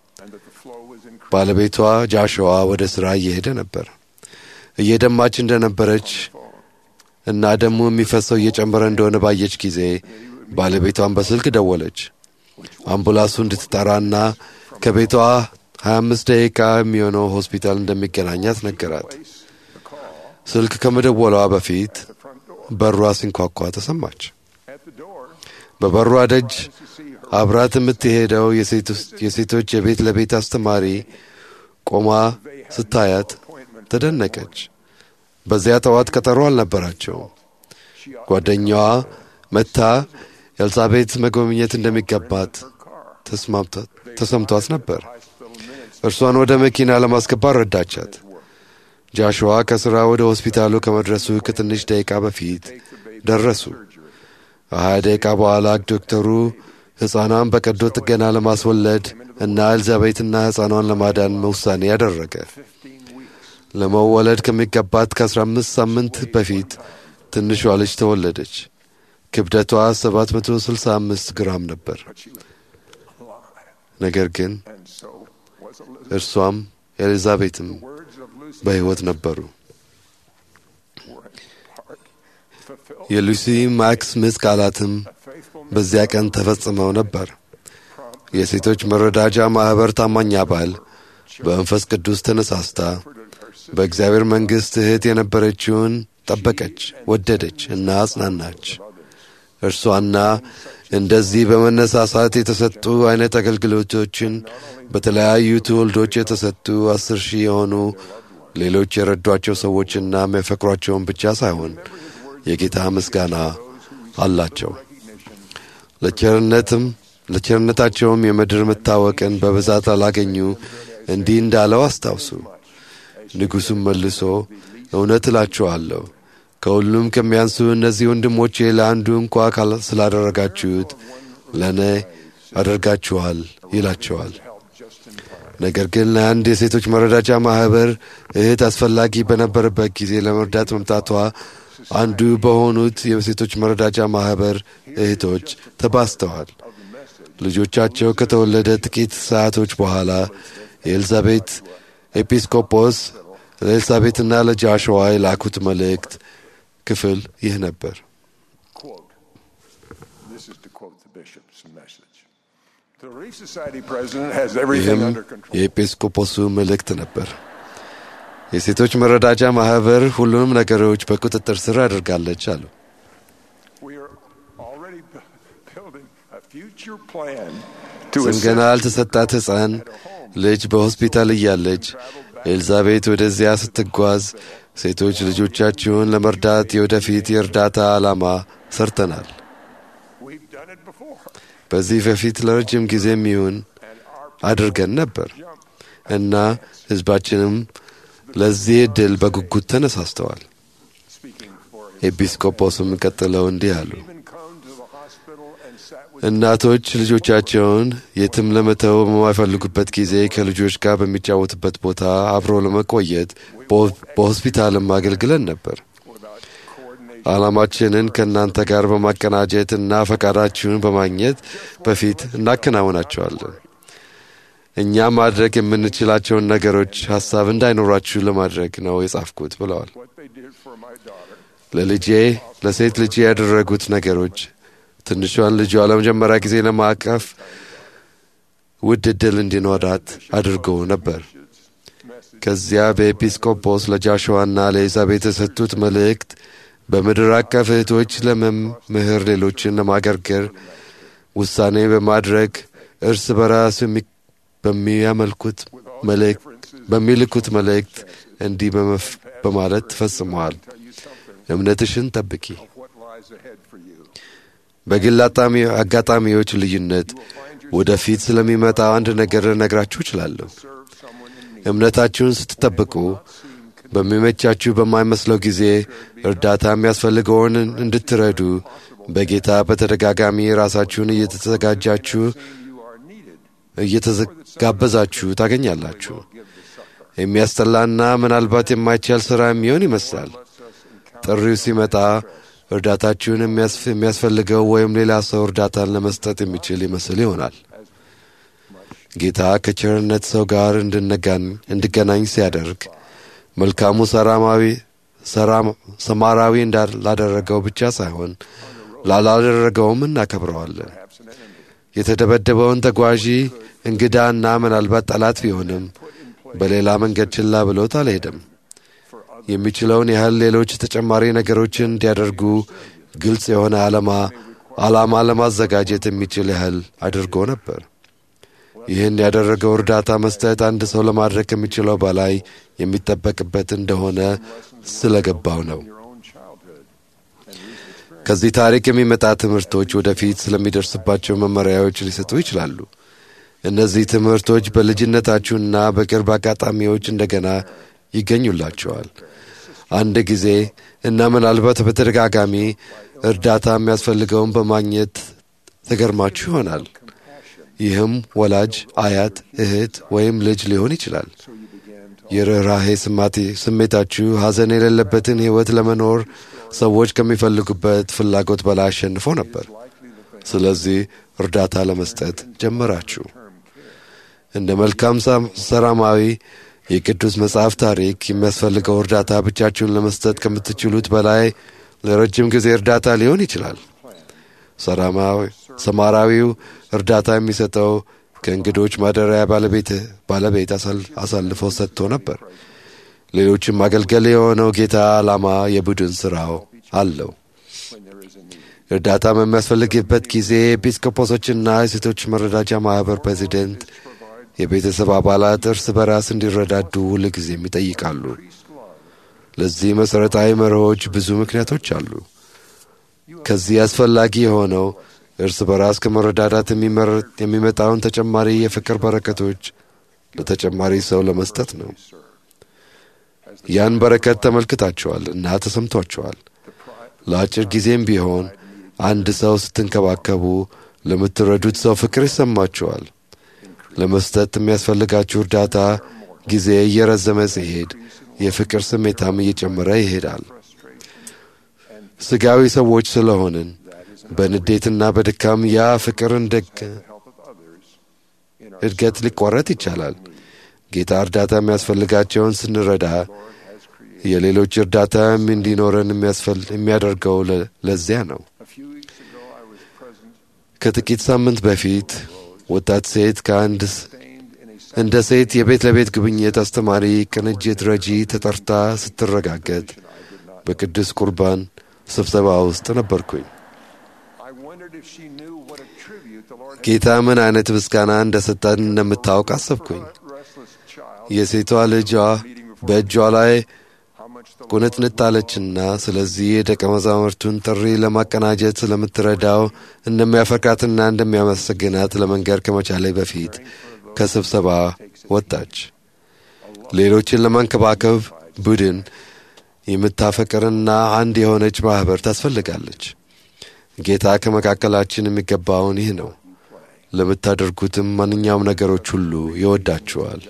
ባለቤቷ ጃሽዋ ወደ ሥራ እየሄደ ነበር። እየደማች እንደነበረች እና ደሙ የሚፈሰው እየጨመረ እንደሆነ ባየች ጊዜ ባለቤቷን በስልክ ደወለች። አምቡላንሱ እንድትጠራና ከቤቷ 25 ደቂቃ የሚሆነው ሆስፒታል እንደሚገናኛት ነገራት። ስልክ ከመደወሏ በፊት በሯ ሲንኳኳ ተሰማች። በበሯ ደጅ አብራት የምትሄደው የሴቶች የቤት ለቤት አስተማሪ ቆማ ስታያት ተደነቀች። በዚያ ጠዋት ቀጠሮ አልነበራቸውም። ጓደኛዋ መታ ኤልሳቤት መጎብኘት እንደሚገባት ተሰምቷት ነበር። እርሷን ወደ መኪና ለማስገባት ረዳቻት። ጃሽዋ ከሥራ ወደ ሆስፒታሉ ከመድረሱ ከትንሽ ደቂቃ በፊት ደረሱ። ከሀያ ደቂቃ በኋላ ዶክተሩ ሕፃኗን በቀዶ ጥገና ለማስወለድ እና ኤልዛቤትና ሕፃኗን ለማዳን ውሳኔ ያደረገ። ለመወለድ ከሚገባት ከ15 ሳምንት በፊት ትንሿ ልጅ ተወለደች። ክብደቷ 765 ግራም ነበር። ነገር ግን እርሷም ኤልዛቤትም በሕይወት ነበሩ። የሉሲ ማክስ ምስ ቃላትም በዚያ ቀን ተፈጽመው ነበር። የሴቶች መረዳጃ ማኅበር ታማኝ አባል በመንፈስ ቅዱስ ተነሳስታ በእግዚአብሔር መንግሥት እህት የነበረችውን ጠበቀች፣ ወደደች እና አጽናናች። እርሷና እንደዚህ በመነሳሳት የተሰጡ አይነት አገልግሎቶችን በተለያዩ ትውልዶች የተሰጡ አስር ሺህ የሆኑ ሌሎች የረዷቸው ሰዎችና የሚያፈቅሯቸውን ብቻ ሳይሆን የጌታ ምስጋና አላቸው። ለቸርነትም ለቸርነታቸውም የምድር መታወቅን በብዛት አላገኙ እንዲህ እንዳለው አስታውሱ። ንጉሡም መልሶ እውነት እላችኋለሁ ከሁሉም ከሚያንሱ እነዚህ ወንድሞቼ ለአንዱ እንኳ ስላደረጋችሁት ለእኔ አደርጋችኋል ይላቸዋል። ነገር ግን ለአንድ የሴቶች መረዳጃ ማኅበር እህት አስፈላጊ በነበረበት ጊዜ ለመርዳት መምጣቷ አንዱ በሆኑት የሴቶች መረዳጃ ማኅበር እህቶች ተባስተዋል። ልጆቻቸው ከተወለደ ጥቂት ሰዓቶች በኋላ የኤልዛቤት ኤጲስቆጶስ ለኤልሳቤትና ለጃሽዋ የላኩት መልእክት ክፍል ይህ ነበር። ይህም የኤጲስቆጶሱ መልእክት ነበር። የሴቶች መረዳጃ ማኅበር ሁሉንም ነገሮች በቁጥጥር ስር አድርጋለች አሉ። ስም ገና ያልተሰጣት ሕፃን ልጅ በሆስፒታል እያለች ኤልዛቤት ወደዚያ ስትጓዝ ሴቶች ልጆቻችሁን ለመርዳት የወደፊት የእርዳታ ዓላማ ሰርተናል። በዚህ በፊት ለረጅም ጊዜም ይሁን አድርገን ነበር እና ሕዝባችንም ለዚህ ዕድል በጉጉት ተነሳስተዋል። ኤጲስቆጶስም ቀጥለው እንዲህ አሉ። እናቶች ልጆቻቸውን የትም ለመተው በማይፈልጉበት ጊዜ ከልጆች ጋር በሚጫወቱበት ቦታ አብሮ ለመቆየት በሆስፒታልም አገልግለን ነበር። ዓላማችንን ከእናንተ ጋር በማቀናጀት እና ፈቃዳችሁን በማግኘት በፊት እናከናውናቸዋለን። እኛ ማድረግ የምንችላቸውን ነገሮች ሀሳብ እንዳይኖራችሁ ለማድረግ ነው የጻፍኩት ብለዋል። ለልጄ ለሴት ልጄ ያደረጉት ነገሮች ትንሿን ልጇ ለመጀመሪያ ጊዜ ለማቀፍ ውድ ዕድል እንዲኖራት አድርጎ ነበር። ከዚያ በኤጲስቆጶስ ለጃሽዋና ለኤልዛቤት የሰጡት መልእክት በምድር አቀፍ እህቶች ለመምህር ሌሎችን ለማገርገር ውሳኔ በማድረግ እርስ በራስ በሚያመልኩት በሚልኩት መልእክት እንዲህ በማለት ፈጽመዋል። እምነትሽን ጠብቂ። በግል አጋጣሚዎች ልዩነት ወደፊት ስለሚመጣው አንድ ነገር ነግራችሁ እችላለሁ። እምነታችሁን ስትጠብቁ በሚመቻችሁ በማይመስለው ጊዜ እርዳታ የሚያስፈልገውን እንድትረዱ በጌታ በተደጋጋሚ ራሳችሁን እየተዘጋጃችሁ እየተጋበዛችሁ ታገኛላችሁ። የሚያስጠላና ምናልባት የማይቻል ሥራ የሚሆን ይመስላል። ጥሪው ሲመጣ እርዳታችሁን የሚያስፈልገው ወይም ሌላ ሰው እርዳታን ለመስጠት የሚችል ይመስል ይሆናል። ጌታ ከቸርነት ሰው ጋር እንድገናኝ ሲያደርግ መልካሙ ሰራማዊ ሰማራዊ ላደረገው ብቻ ሳይሆን ላላደረገውም እናከብረዋለን። የተደበደበውን ተጓዢ እንግዳና ምናልባት ጠላት ቢሆንም በሌላ መንገድ ችላ ብሎት አልሄደም። የሚችለውን ያህል ሌሎች ተጨማሪ ነገሮችን እንዲያደርጉ ግልጽ የሆነ ዓላማ ዓላማ ለማዘጋጀት የሚችል ያህል አድርጎ ነበር። ይህን ያደረገው እርዳታ መስጠት አንድ ሰው ለማድረግ ከሚችለው በላይ የሚጠበቅበት እንደሆነ ስለገባው ነው። ከዚህ ታሪክ የሚመጣ ትምህርቶች ወደፊት ስለሚደርስባቸው መመሪያዎች ሊሰጡ ይችላሉ። እነዚህ ትምህርቶች በልጅነታችሁና በቅርብ አጋጣሚዎች እንደገና ይገኙላቸዋል። አንድ ጊዜ እና ምናልባት በተደጋጋሚ እርዳታ የሚያስፈልገውን በማግኘት ተገርማችሁ ይሆናል። ይህም ወላጅ፣ አያት፣ እህት ወይም ልጅ ሊሆን ይችላል። የርኅራሄ ስሜታችሁ ሐዘን የሌለበትን ሕይወት ለመኖር ሰዎች ከሚፈልጉበት ፍላጎት በላይ አሸንፎ ነበር። ስለዚህ እርዳታ ለመስጠት ጀመራችሁ። እንደ መልካም ሰራማዊ የቅዱስ መጽሐፍ ታሪክ የሚያስፈልገው እርዳታ ብቻችሁን ለመስጠት ከምትችሉት በላይ ለረጅም ጊዜ እርዳታ ሊሆን ይችላል። ሰማራዊው እርዳታ የሚሰጠው ከእንግዶች ማደሪያ ባለቤት አሳልፎ ሰጥቶ ነበር። ሌሎችም ማገልገል የሆነው ጌታ ዓላማ የቡድን ሥራው አለው። እርዳታ በሚያስፈልግበት ጊዜ ኤጲስቆጶሶችና የሴቶች መረዳጃ ማኅበር ፕሬዚደንት የቤተሰብ አባላት እርስ በራስ እንዲረዳዱ ሁል ጊዜም ይጠይቃሉ። ለዚህ መሠረታዊ መርሆች ብዙ ምክንያቶች አሉ። ከዚህ አስፈላጊ የሆነው እርስ በራስ ከመረዳዳት የሚመጣውን ተጨማሪ የፍቅር በረከቶች ለተጨማሪ ሰው ለመስጠት ነው። ያን በረከት ተመልክታችኋል እና ተሰምቷችኋል። ለአጭር ጊዜም ቢሆን አንድ ሰው ስትንከባከቡ ለምትረዱት ሰው ፍቅር ይሰማችኋል። ለመስጠት የሚያስፈልጋችሁ እርዳታ ጊዜ እየረዘመ ሲሄድ የፍቅር ስሜታም እየጨመረ ይሄዳል። ስጋዊ ሰዎች ስለሆንን በንዴትና በድካም ያ ፍቅር እድገት ሊቋረጥ ይቻላል። ጌታ እርዳታ የሚያስፈልጋቸውን ስንረዳ የሌሎች እርዳታ እንዲኖረን የሚያደርገው ለዚያ ነው። ከጥቂት ሳምንት በፊት ወጣት ሴት ከአንድ እንደ ሴት የቤት ለቤት ጉብኝት አስተማሪ ቅንጅት ረጂ ተጠርታ ስትረጋገጥ በቅዱስ ቁርባን ስብሰባ ውስጥ ነበርኩኝ። ጌታ ምን አይነት ምስጋና እንደ ሰጠን እንደምታውቅ አሰብኩኝ። የሴቷ ልጇ በእጇ ላይ ቁንጥንጥ አለችና ስለዚህ የደቀ መዛሙርቱን ጥሪ ለማቀናጀት ስለምትረዳው እንደሚያፈቅራትና እንደሚያመሰግናት ለመንገር ከመቻሌ በፊት ከስብሰባ ወጣች። ሌሎችን ለማንከባከብ ቡድን የምታፈቅርና አንድ የሆነች ማኅበር ታስፈልጋለች። ጌታ ከመካከላችን የሚገባውን ይህ ነው። ለምታደርጉትም ማንኛውም ነገሮች ሁሉ ይወዳችኋል።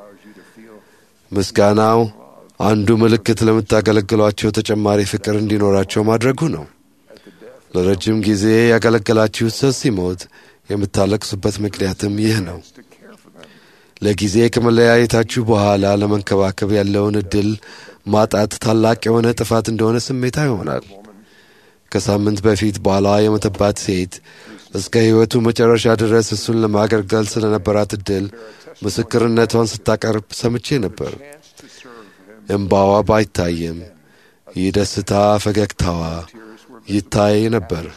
ምስጋናው አንዱ ምልክት ለምታገለግሏቸው ተጨማሪ ፍቅር እንዲኖራቸው ማድረጉ ነው። ለረጅም ጊዜ ያገለገላችሁት ሰው ሲሞት የምታለቅሱበት ምክንያትም ይህ ነው። ለጊዜ ከመለያየታችሁ በኋላ ለመንከባከብ ያለውን ዕድል ማጣት ታላቅ የሆነ ጥፋት እንደሆነ ስሜታ ይሆናል። ከሳምንት በፊት ባሏ የሞተባት ሴት እስከ ሕይወቱ መጨረሻ ድረስ እሱን ለማገልገል ስለነበራት ዕድል ምስክርነቷን ስታቀርብ ሰምቼ ነበር። እምባዋ ባይታይም ይህ ደስታ ፈገግታዋ ይታይ ነበር።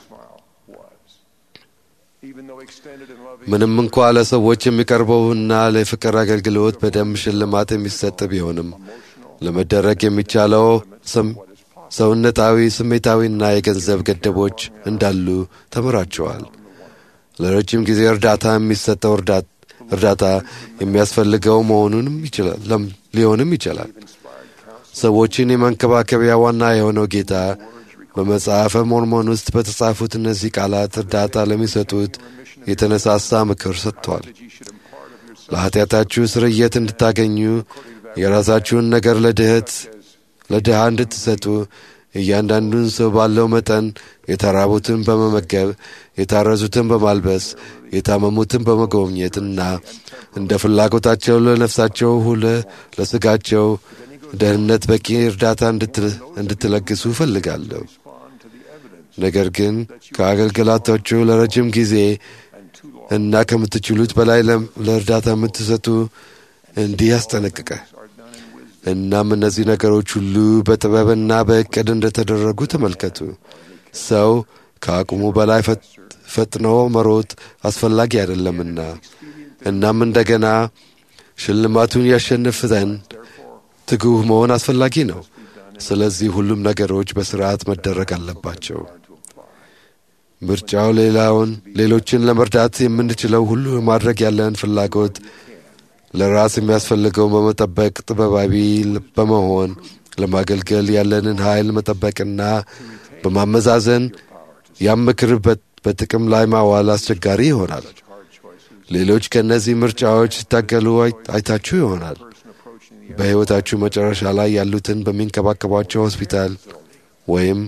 ምንም እንኳ ለሰዎች የሚቀርበውና ለፍቅር አገልግሎት በደንብ ሽልማት የሚሰጥ ቢሆንም ለመደረግ የሚቻለው ሰውነታዊ፣ ስሜታዊና የገንዘብ ገደቦች እንዳሉ ተምራቸዋል። ለረጅም ጊዜ እርዳታ የሚሰጠው እርዳታ የሚያስፈልገው መሆኑንም ሊሆንም ይችላል። ሰዎችን የመንከባከቢያ ዋና የሆነው ጌታ በመጽሐፈ ሞርሞን ውስጥ በተጻፉት እነዚህ ቃላት እርዳታ ለሚሰጡት የተነሳሳ ምክር ሰጥቷል። ለኃጢአታችሁ ስርየት እንድታገኙ የራሳችሁን ነገር ለድህት ለድሃ እንድትሰጡ እያንዳንዱን ሰው ባለው መጠን የተራቡትን በመመገብ የታረዙትን በማልበስ የታመሙትን በመጎብኘትና እንደ ፍላጎታቸው ለነፍሳቸው ሁለ ለስጋቸው ደህንነት በቂ እርዳታ እንድትለግሱ እፈልጋለሁ። ነገር ግን ከአገልግሎታችሁ ለረጅም ጊዜ እና ከምትችሉት በላይ ለእርዳታ የምትሰጡ እንዲህ ያስጠነቅቀ። እናም እነዚህ ነገሮች ሁሉ በጥበብና በእቅድ እንደተደረጉ ተመልከቱ። ሰው ከአቅሙ በላይ ፈጥኖ መሮጥ አስፈላጊ አይደለምና፣ እናም እንደገና ሽልማቱን ያሸንፍ ዘንድ ትጉህ መሆን አስፈላጊ ነው። ስለዚህ ሁሉም ነገሮች በስርዓት መደረግ አለባቸው። ምርጫው ሌላውን ሌሎችን ለመርዳት የምንችለው ሁሉ ማድረግ ያለን ፍላጎት ለራስ የሚያስፈልገውን በመጠበቅ ጥበባዊ በመሆን ለማገልገል ያለንን ኃይል መጠበቅና በማመዛዘን ያም ምክር በጥቅም ላይ ማዋል አስቸጋሪ ይሆናል። ሌሎች ከእነዚህ ምርጫዎች ሲታገሉ አይታችሁ ይሆናል። በሕይወታችሁ መጨረሻ ላይ ያሉትን በሚንከባከቧቸው ሆስፒታል ወይም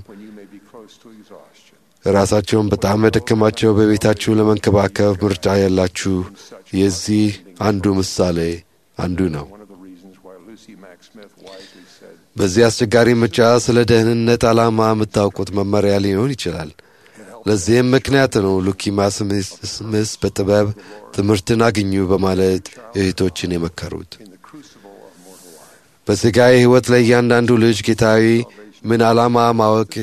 ራሳቸውን በጣም የደከማቸው በቤታችሁ ለመንከባከብ ምርጫ ያላችሁ የዚህ አንዱ ምሳሌ አንዱ ነው። በዚህ አስቸጋሪ ምርጫ ስለ ደህንነት ዓላማ የምታውቁት መመሪያ ሊሆን ይችላል። ለዚህም ምክንያት ነው ሉኪማ ስምስ በጥበብ ትምህርትን አግኙ በማለት እህቶችን የመከሩት። በሥጋዊ ሕይወት ላይ እያንዳንዱ ልጅ ጌታዊ ምን ዓላማ ማወቅ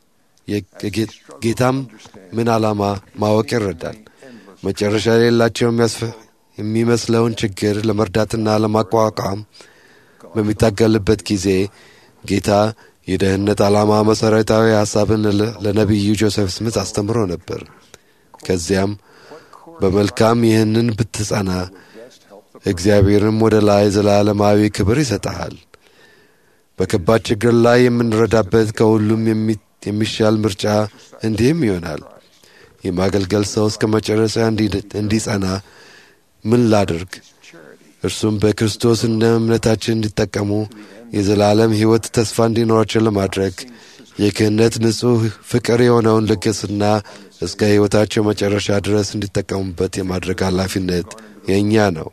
ጌታም ምን ዓላማ ማወቅ ይረዳል። መጨረሻ የሌላቸው የሚመስለውን ችግር ለመርዳትና ለማቋቋም በሚታገልበት ጊዜ ጌታ የደህንነት ዓላማ መሠረታዊ ሐሳብን ለነቢዩ ጆሴፍ ስምት አስተምሮ ነበር። ከዚያም በመልካም ይህንን ብትጸና እግዚአብሔርም ወደ ላይ ዘላለማዊ ክብር ይሰጠሃል። በከባድ ችግር ላይ የምንረዳበት ከሁሉም የሚሻል ምርጫ እንዲህም ይሆናል። የማገልገል ሰው እስከ መጨረሻ እንዲጸና ምን ላድርግ? እርሱም በክርስቶስ እንደ እምነታችን እንዲጠቀሙ የዘላለም ሕይወት ተስፋ እንዲኖራቸው ለማድረግ የክህነት ንጹሕ ፍቅር የሆነውን ልግስና እስከ ሕይወታቸው መጨረሻ ድረስ እንዲጠቀሙበት የማድረግ ኃላፊነት የእኛ ነው።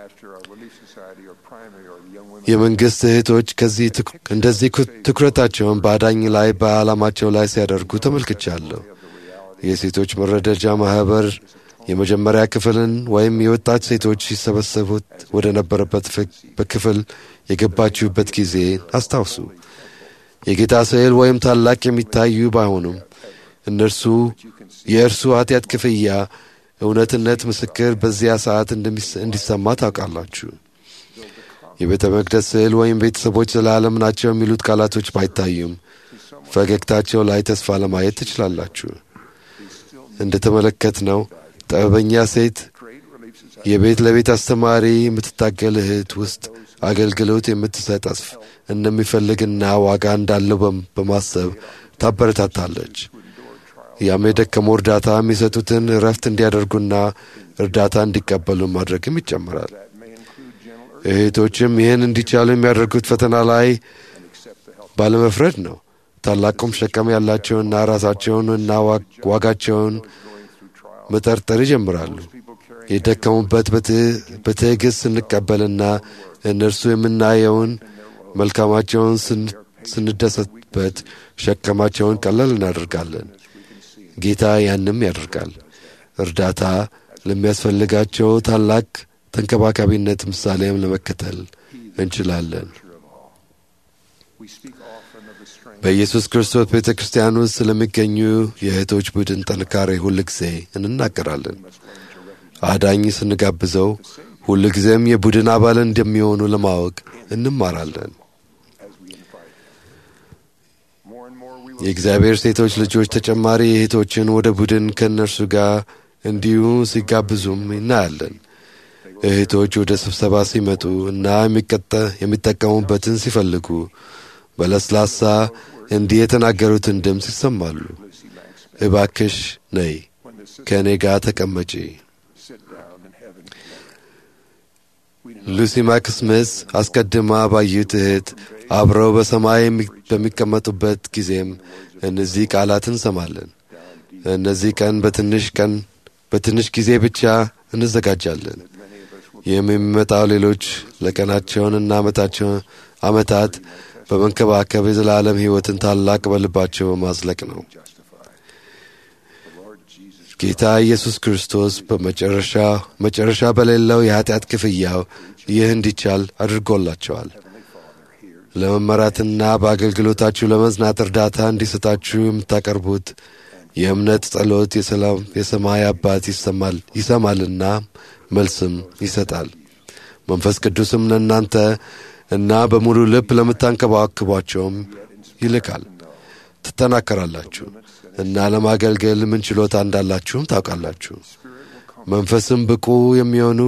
የመንግሥት እህቶች ከዚህ እንደዚህ ትኩረታቸውን በአዳኝ ላይ በዓላማቸው ላይ ሲያደርጉ ተመልክቻለሁ። የሴቶች መረዳጃ ማኅበር የመጀመሪያ ክፍልን ወይም የወጣት ሴቶች ሲሰበሰቡት ወደ ነበረበት በክፍል የገባችሁበት ጊዜ አስታውሱ። የጌታ ስዕል ወይም ታላቅ የሚታዩ ባይሆኑም እነርሱ የእርሱ ኃጢአት ክፍያ እውነትነት ምስክር በዚያ ሰዓት እንዲሰማ ታውቃላችሁ። የቤተ መቅደስ ስዕል ወይም ቤተሰቦች ዘላለም ናቸው የሚሉት ቃላቶች ባይታዩም ፈገግታቸው ላይ ተስፋ ለማየት ትችላላችሁ። እንደ ተመለከት ነው ጥበበኛ ሴት የቤት ለቤት አስተማሪ የምትታገል እህት ውስጥ አገልግሎት የምትሰጥ እንደሚፈልግና ዋጋ እንዳለው በማሰብ ታበረታታለች። ያም የደከሙ እርዳታ የሚሰጡትን እረፍት እንዲያደርጉና እርዳታ እንዲቀበሉ ማድረግም ይጨምራል። እህቶችም ይህን እንዲቻሉ የሚያደርጉት ፈተና ላይ ባለመፍረድ ነው። ታላቁም ሸቀም ያላቸውና ራሳቸውን እና ዋጋቸውን መጠርጠር ይጀምራሉ። የደከሙበት በትዕግሥት ስንቀበልና እነርሱ የምናየውን መልካማቸውን ስንደሰትበት ሸከማቸውን ቀለል እናደርጋለን። ጌታ ያንም ያደርጋል። እርዳታ ለሚያስፈልጋቸው ታላቅ ተንከባካቢነት ምሳሌም ለመከተል እንችላለን። በኢየሱስ ክርስቶስ ቤተ ክርስቲያን ውስጥ ስለሚገኙ የእህቶች ቡድን ጥንካሬ ሁል ጊዜ እንናገራለን። አዳኝ ስንጋብዘው ሁል ጊዜም የቡድን አባል እንደሚሆኑ ለማወቅ እንማራለን። የእግዚአብሔር ሴቶች ልጆች ተጨማሪ እህቶችን ወደ ቡድን ከእነርሱ ጋር እንዲሁ ሲጋብዙም እናያለን። እህቶች ወደ ስብሰባ ሲመጡ እና የሚጠቀሙበትን ሲፈልጉ በለስላሳ እንዲህ የተናገሩትን ድምፅ ይሰማሉ። እባክሽ ነይ ከእኔ ጋር ተቀመጪ። ሉሲ ማክስምስ አስቀድማ ባዩት እህት አብረው በሰማይ በሚቀመጡበት ጊዜም እነዚህ ቃላት እንሰማለን። እነዚህ ቀን በትንሽ ቀን በትንሽ ጊዜ ብቻ እንዘጋጃለን። ይህም የሚመጣው ሌሎች ለቀናቸውንና ዓመታቸውን ዓመታት በመንከባከብ የዘላለም ሕይወትን ታላቅ በልባቸው በማዝለቅ ነው። ጌታ ኢየሱስ ክርስቶስ በመጨረሻ መጨረሻ በሌለው የኀጢአት ክፍያው ይህ እንዲቻል አድርጎላቸዋል። ለመመራትና በአገልግሎታችሁ ለመዝናት እርዳታ እንዲሰጣችሁ የምታቀርቡት የእምነት ጸሎት የሰላም የሰማይ አባት ይሰማል ይሰማልና መልስም ይሰጣል። መንፈስ ቅዱስም ለእናንተ እና በሙሉ ልብ ለምታንከባክቧቸውም ይልካል። ትጠናከራላችሁ እና ለማገልገል ምን ችሎታ እንዳላችሁም ታውቃላችሁ። መንፈስም ብቁ የሚሆኑ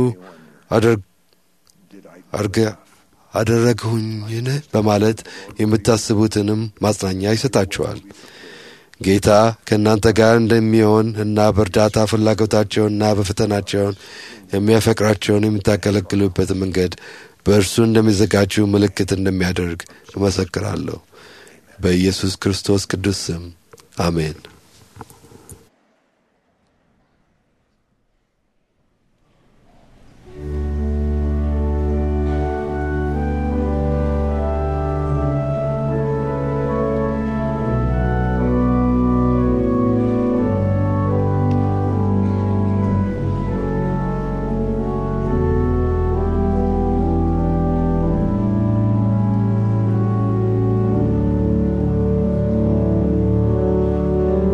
አደረግሁኝን በማለት የምታስቡትንም ማጽናኛ ይሰጣችኋል። ጌታ ከእናንተ ጋር እንደሚሆን እና በእርዳታ ፍላጎታቸውንና በፈተናቸውን የሚያፈቅራቸውን የምታገለግሉበት መንገድ በእርሱ እንደሚዘጋጁ ምልክት እንደሚያደርግ እመሰክራለሁ። በኢየሱስ ክርስቶስ ቅዱስ ስም አሜን። Thank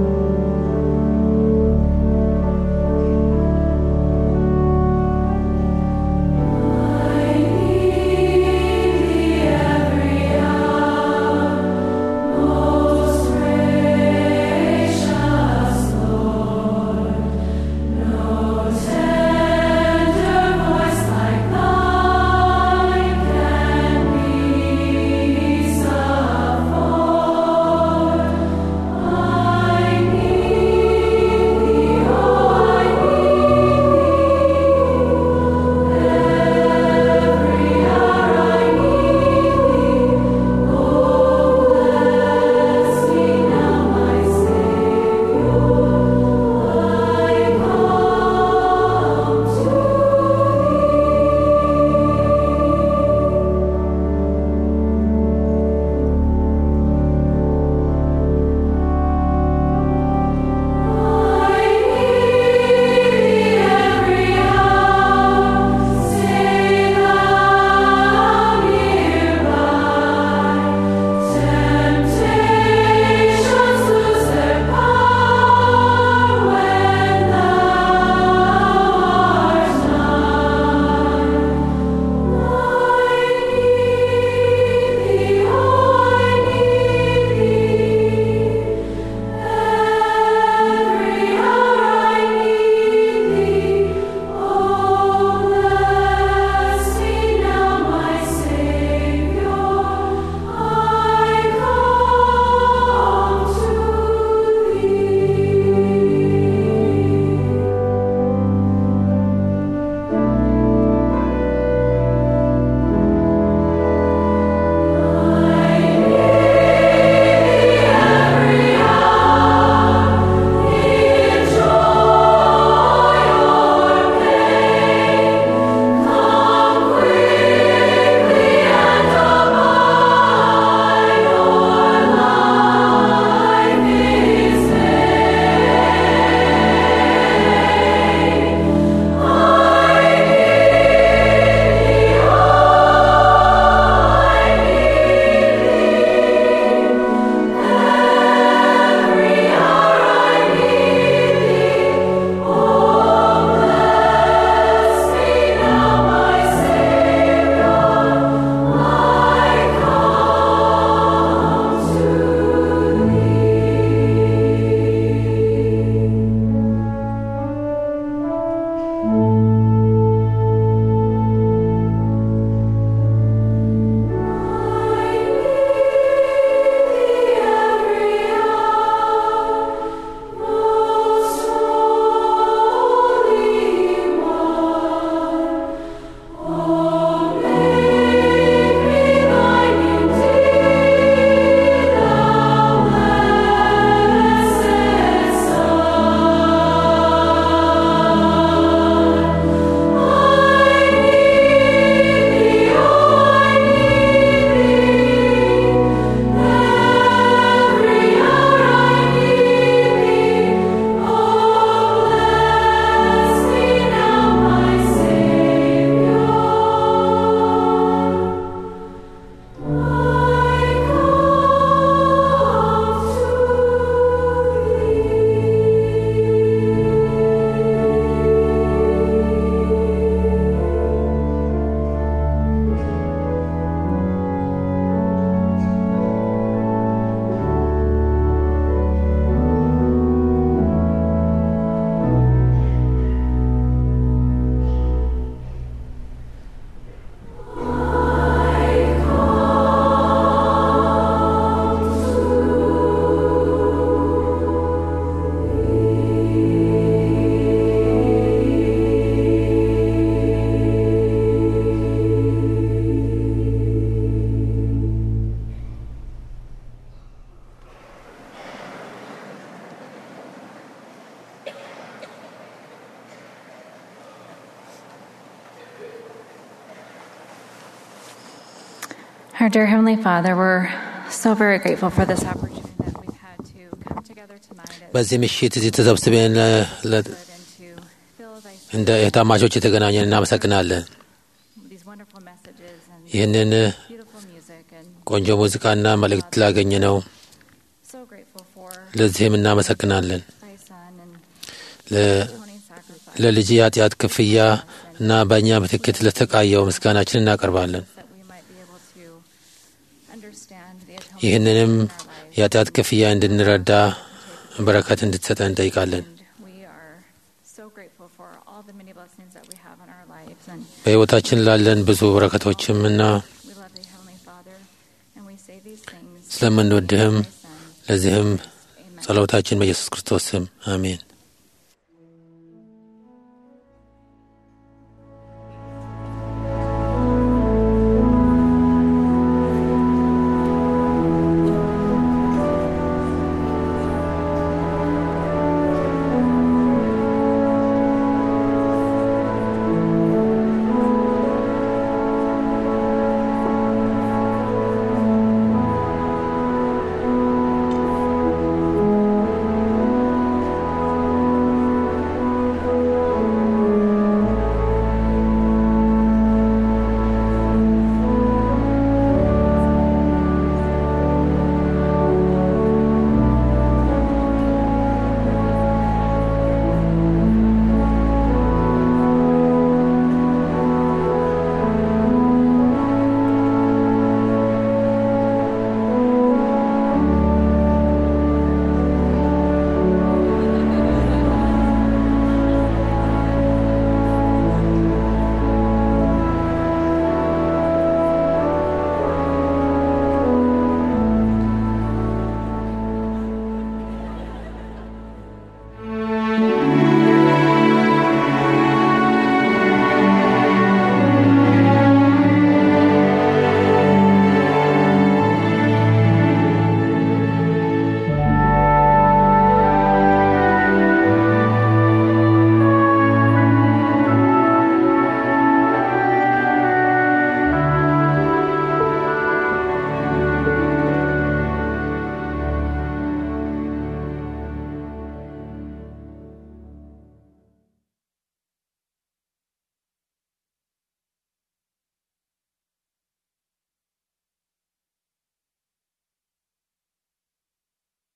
Our dear Heavenly Father, we're so very grateful for this opportunity that we've had to come together tonight as በዚህ ምሽት እዚህ ተሰብስበን ለ- ለ- good and to fill thy እንደ እህታማቾች የተገናኘን እናመሰግናለን። these wonderful messages and ይህንን beautiful music and ቆንጆ ሙዚቃና መልእክት ላገኘ ነው። so grateful for ለዚህም እናመሰግናለን። thy son and ለ- atoning sacrifice ለልጅ የኃጢአት ክፍያ እና በእኛ ምትክት ለተቃየው ምስጋናችን እናቀርባለን። that we might be able to understand the atonement ይህንንም in our lives. የኃጢአት ክፍያ እንድንረዳ በረከት እንድትሰጠን እንጠይቃለን። And we are so grateful for all the many blessings that we have in our lives. And በሕይወታችን ላለን ብዙ በረከቶችም እና we love thee, Heavenly Father. And we say these things ስለምንወድህም in thy Son. ለዚህም Amen. ጸሎታችን በኢየሱስ ክርስቶስ ስም አሜን።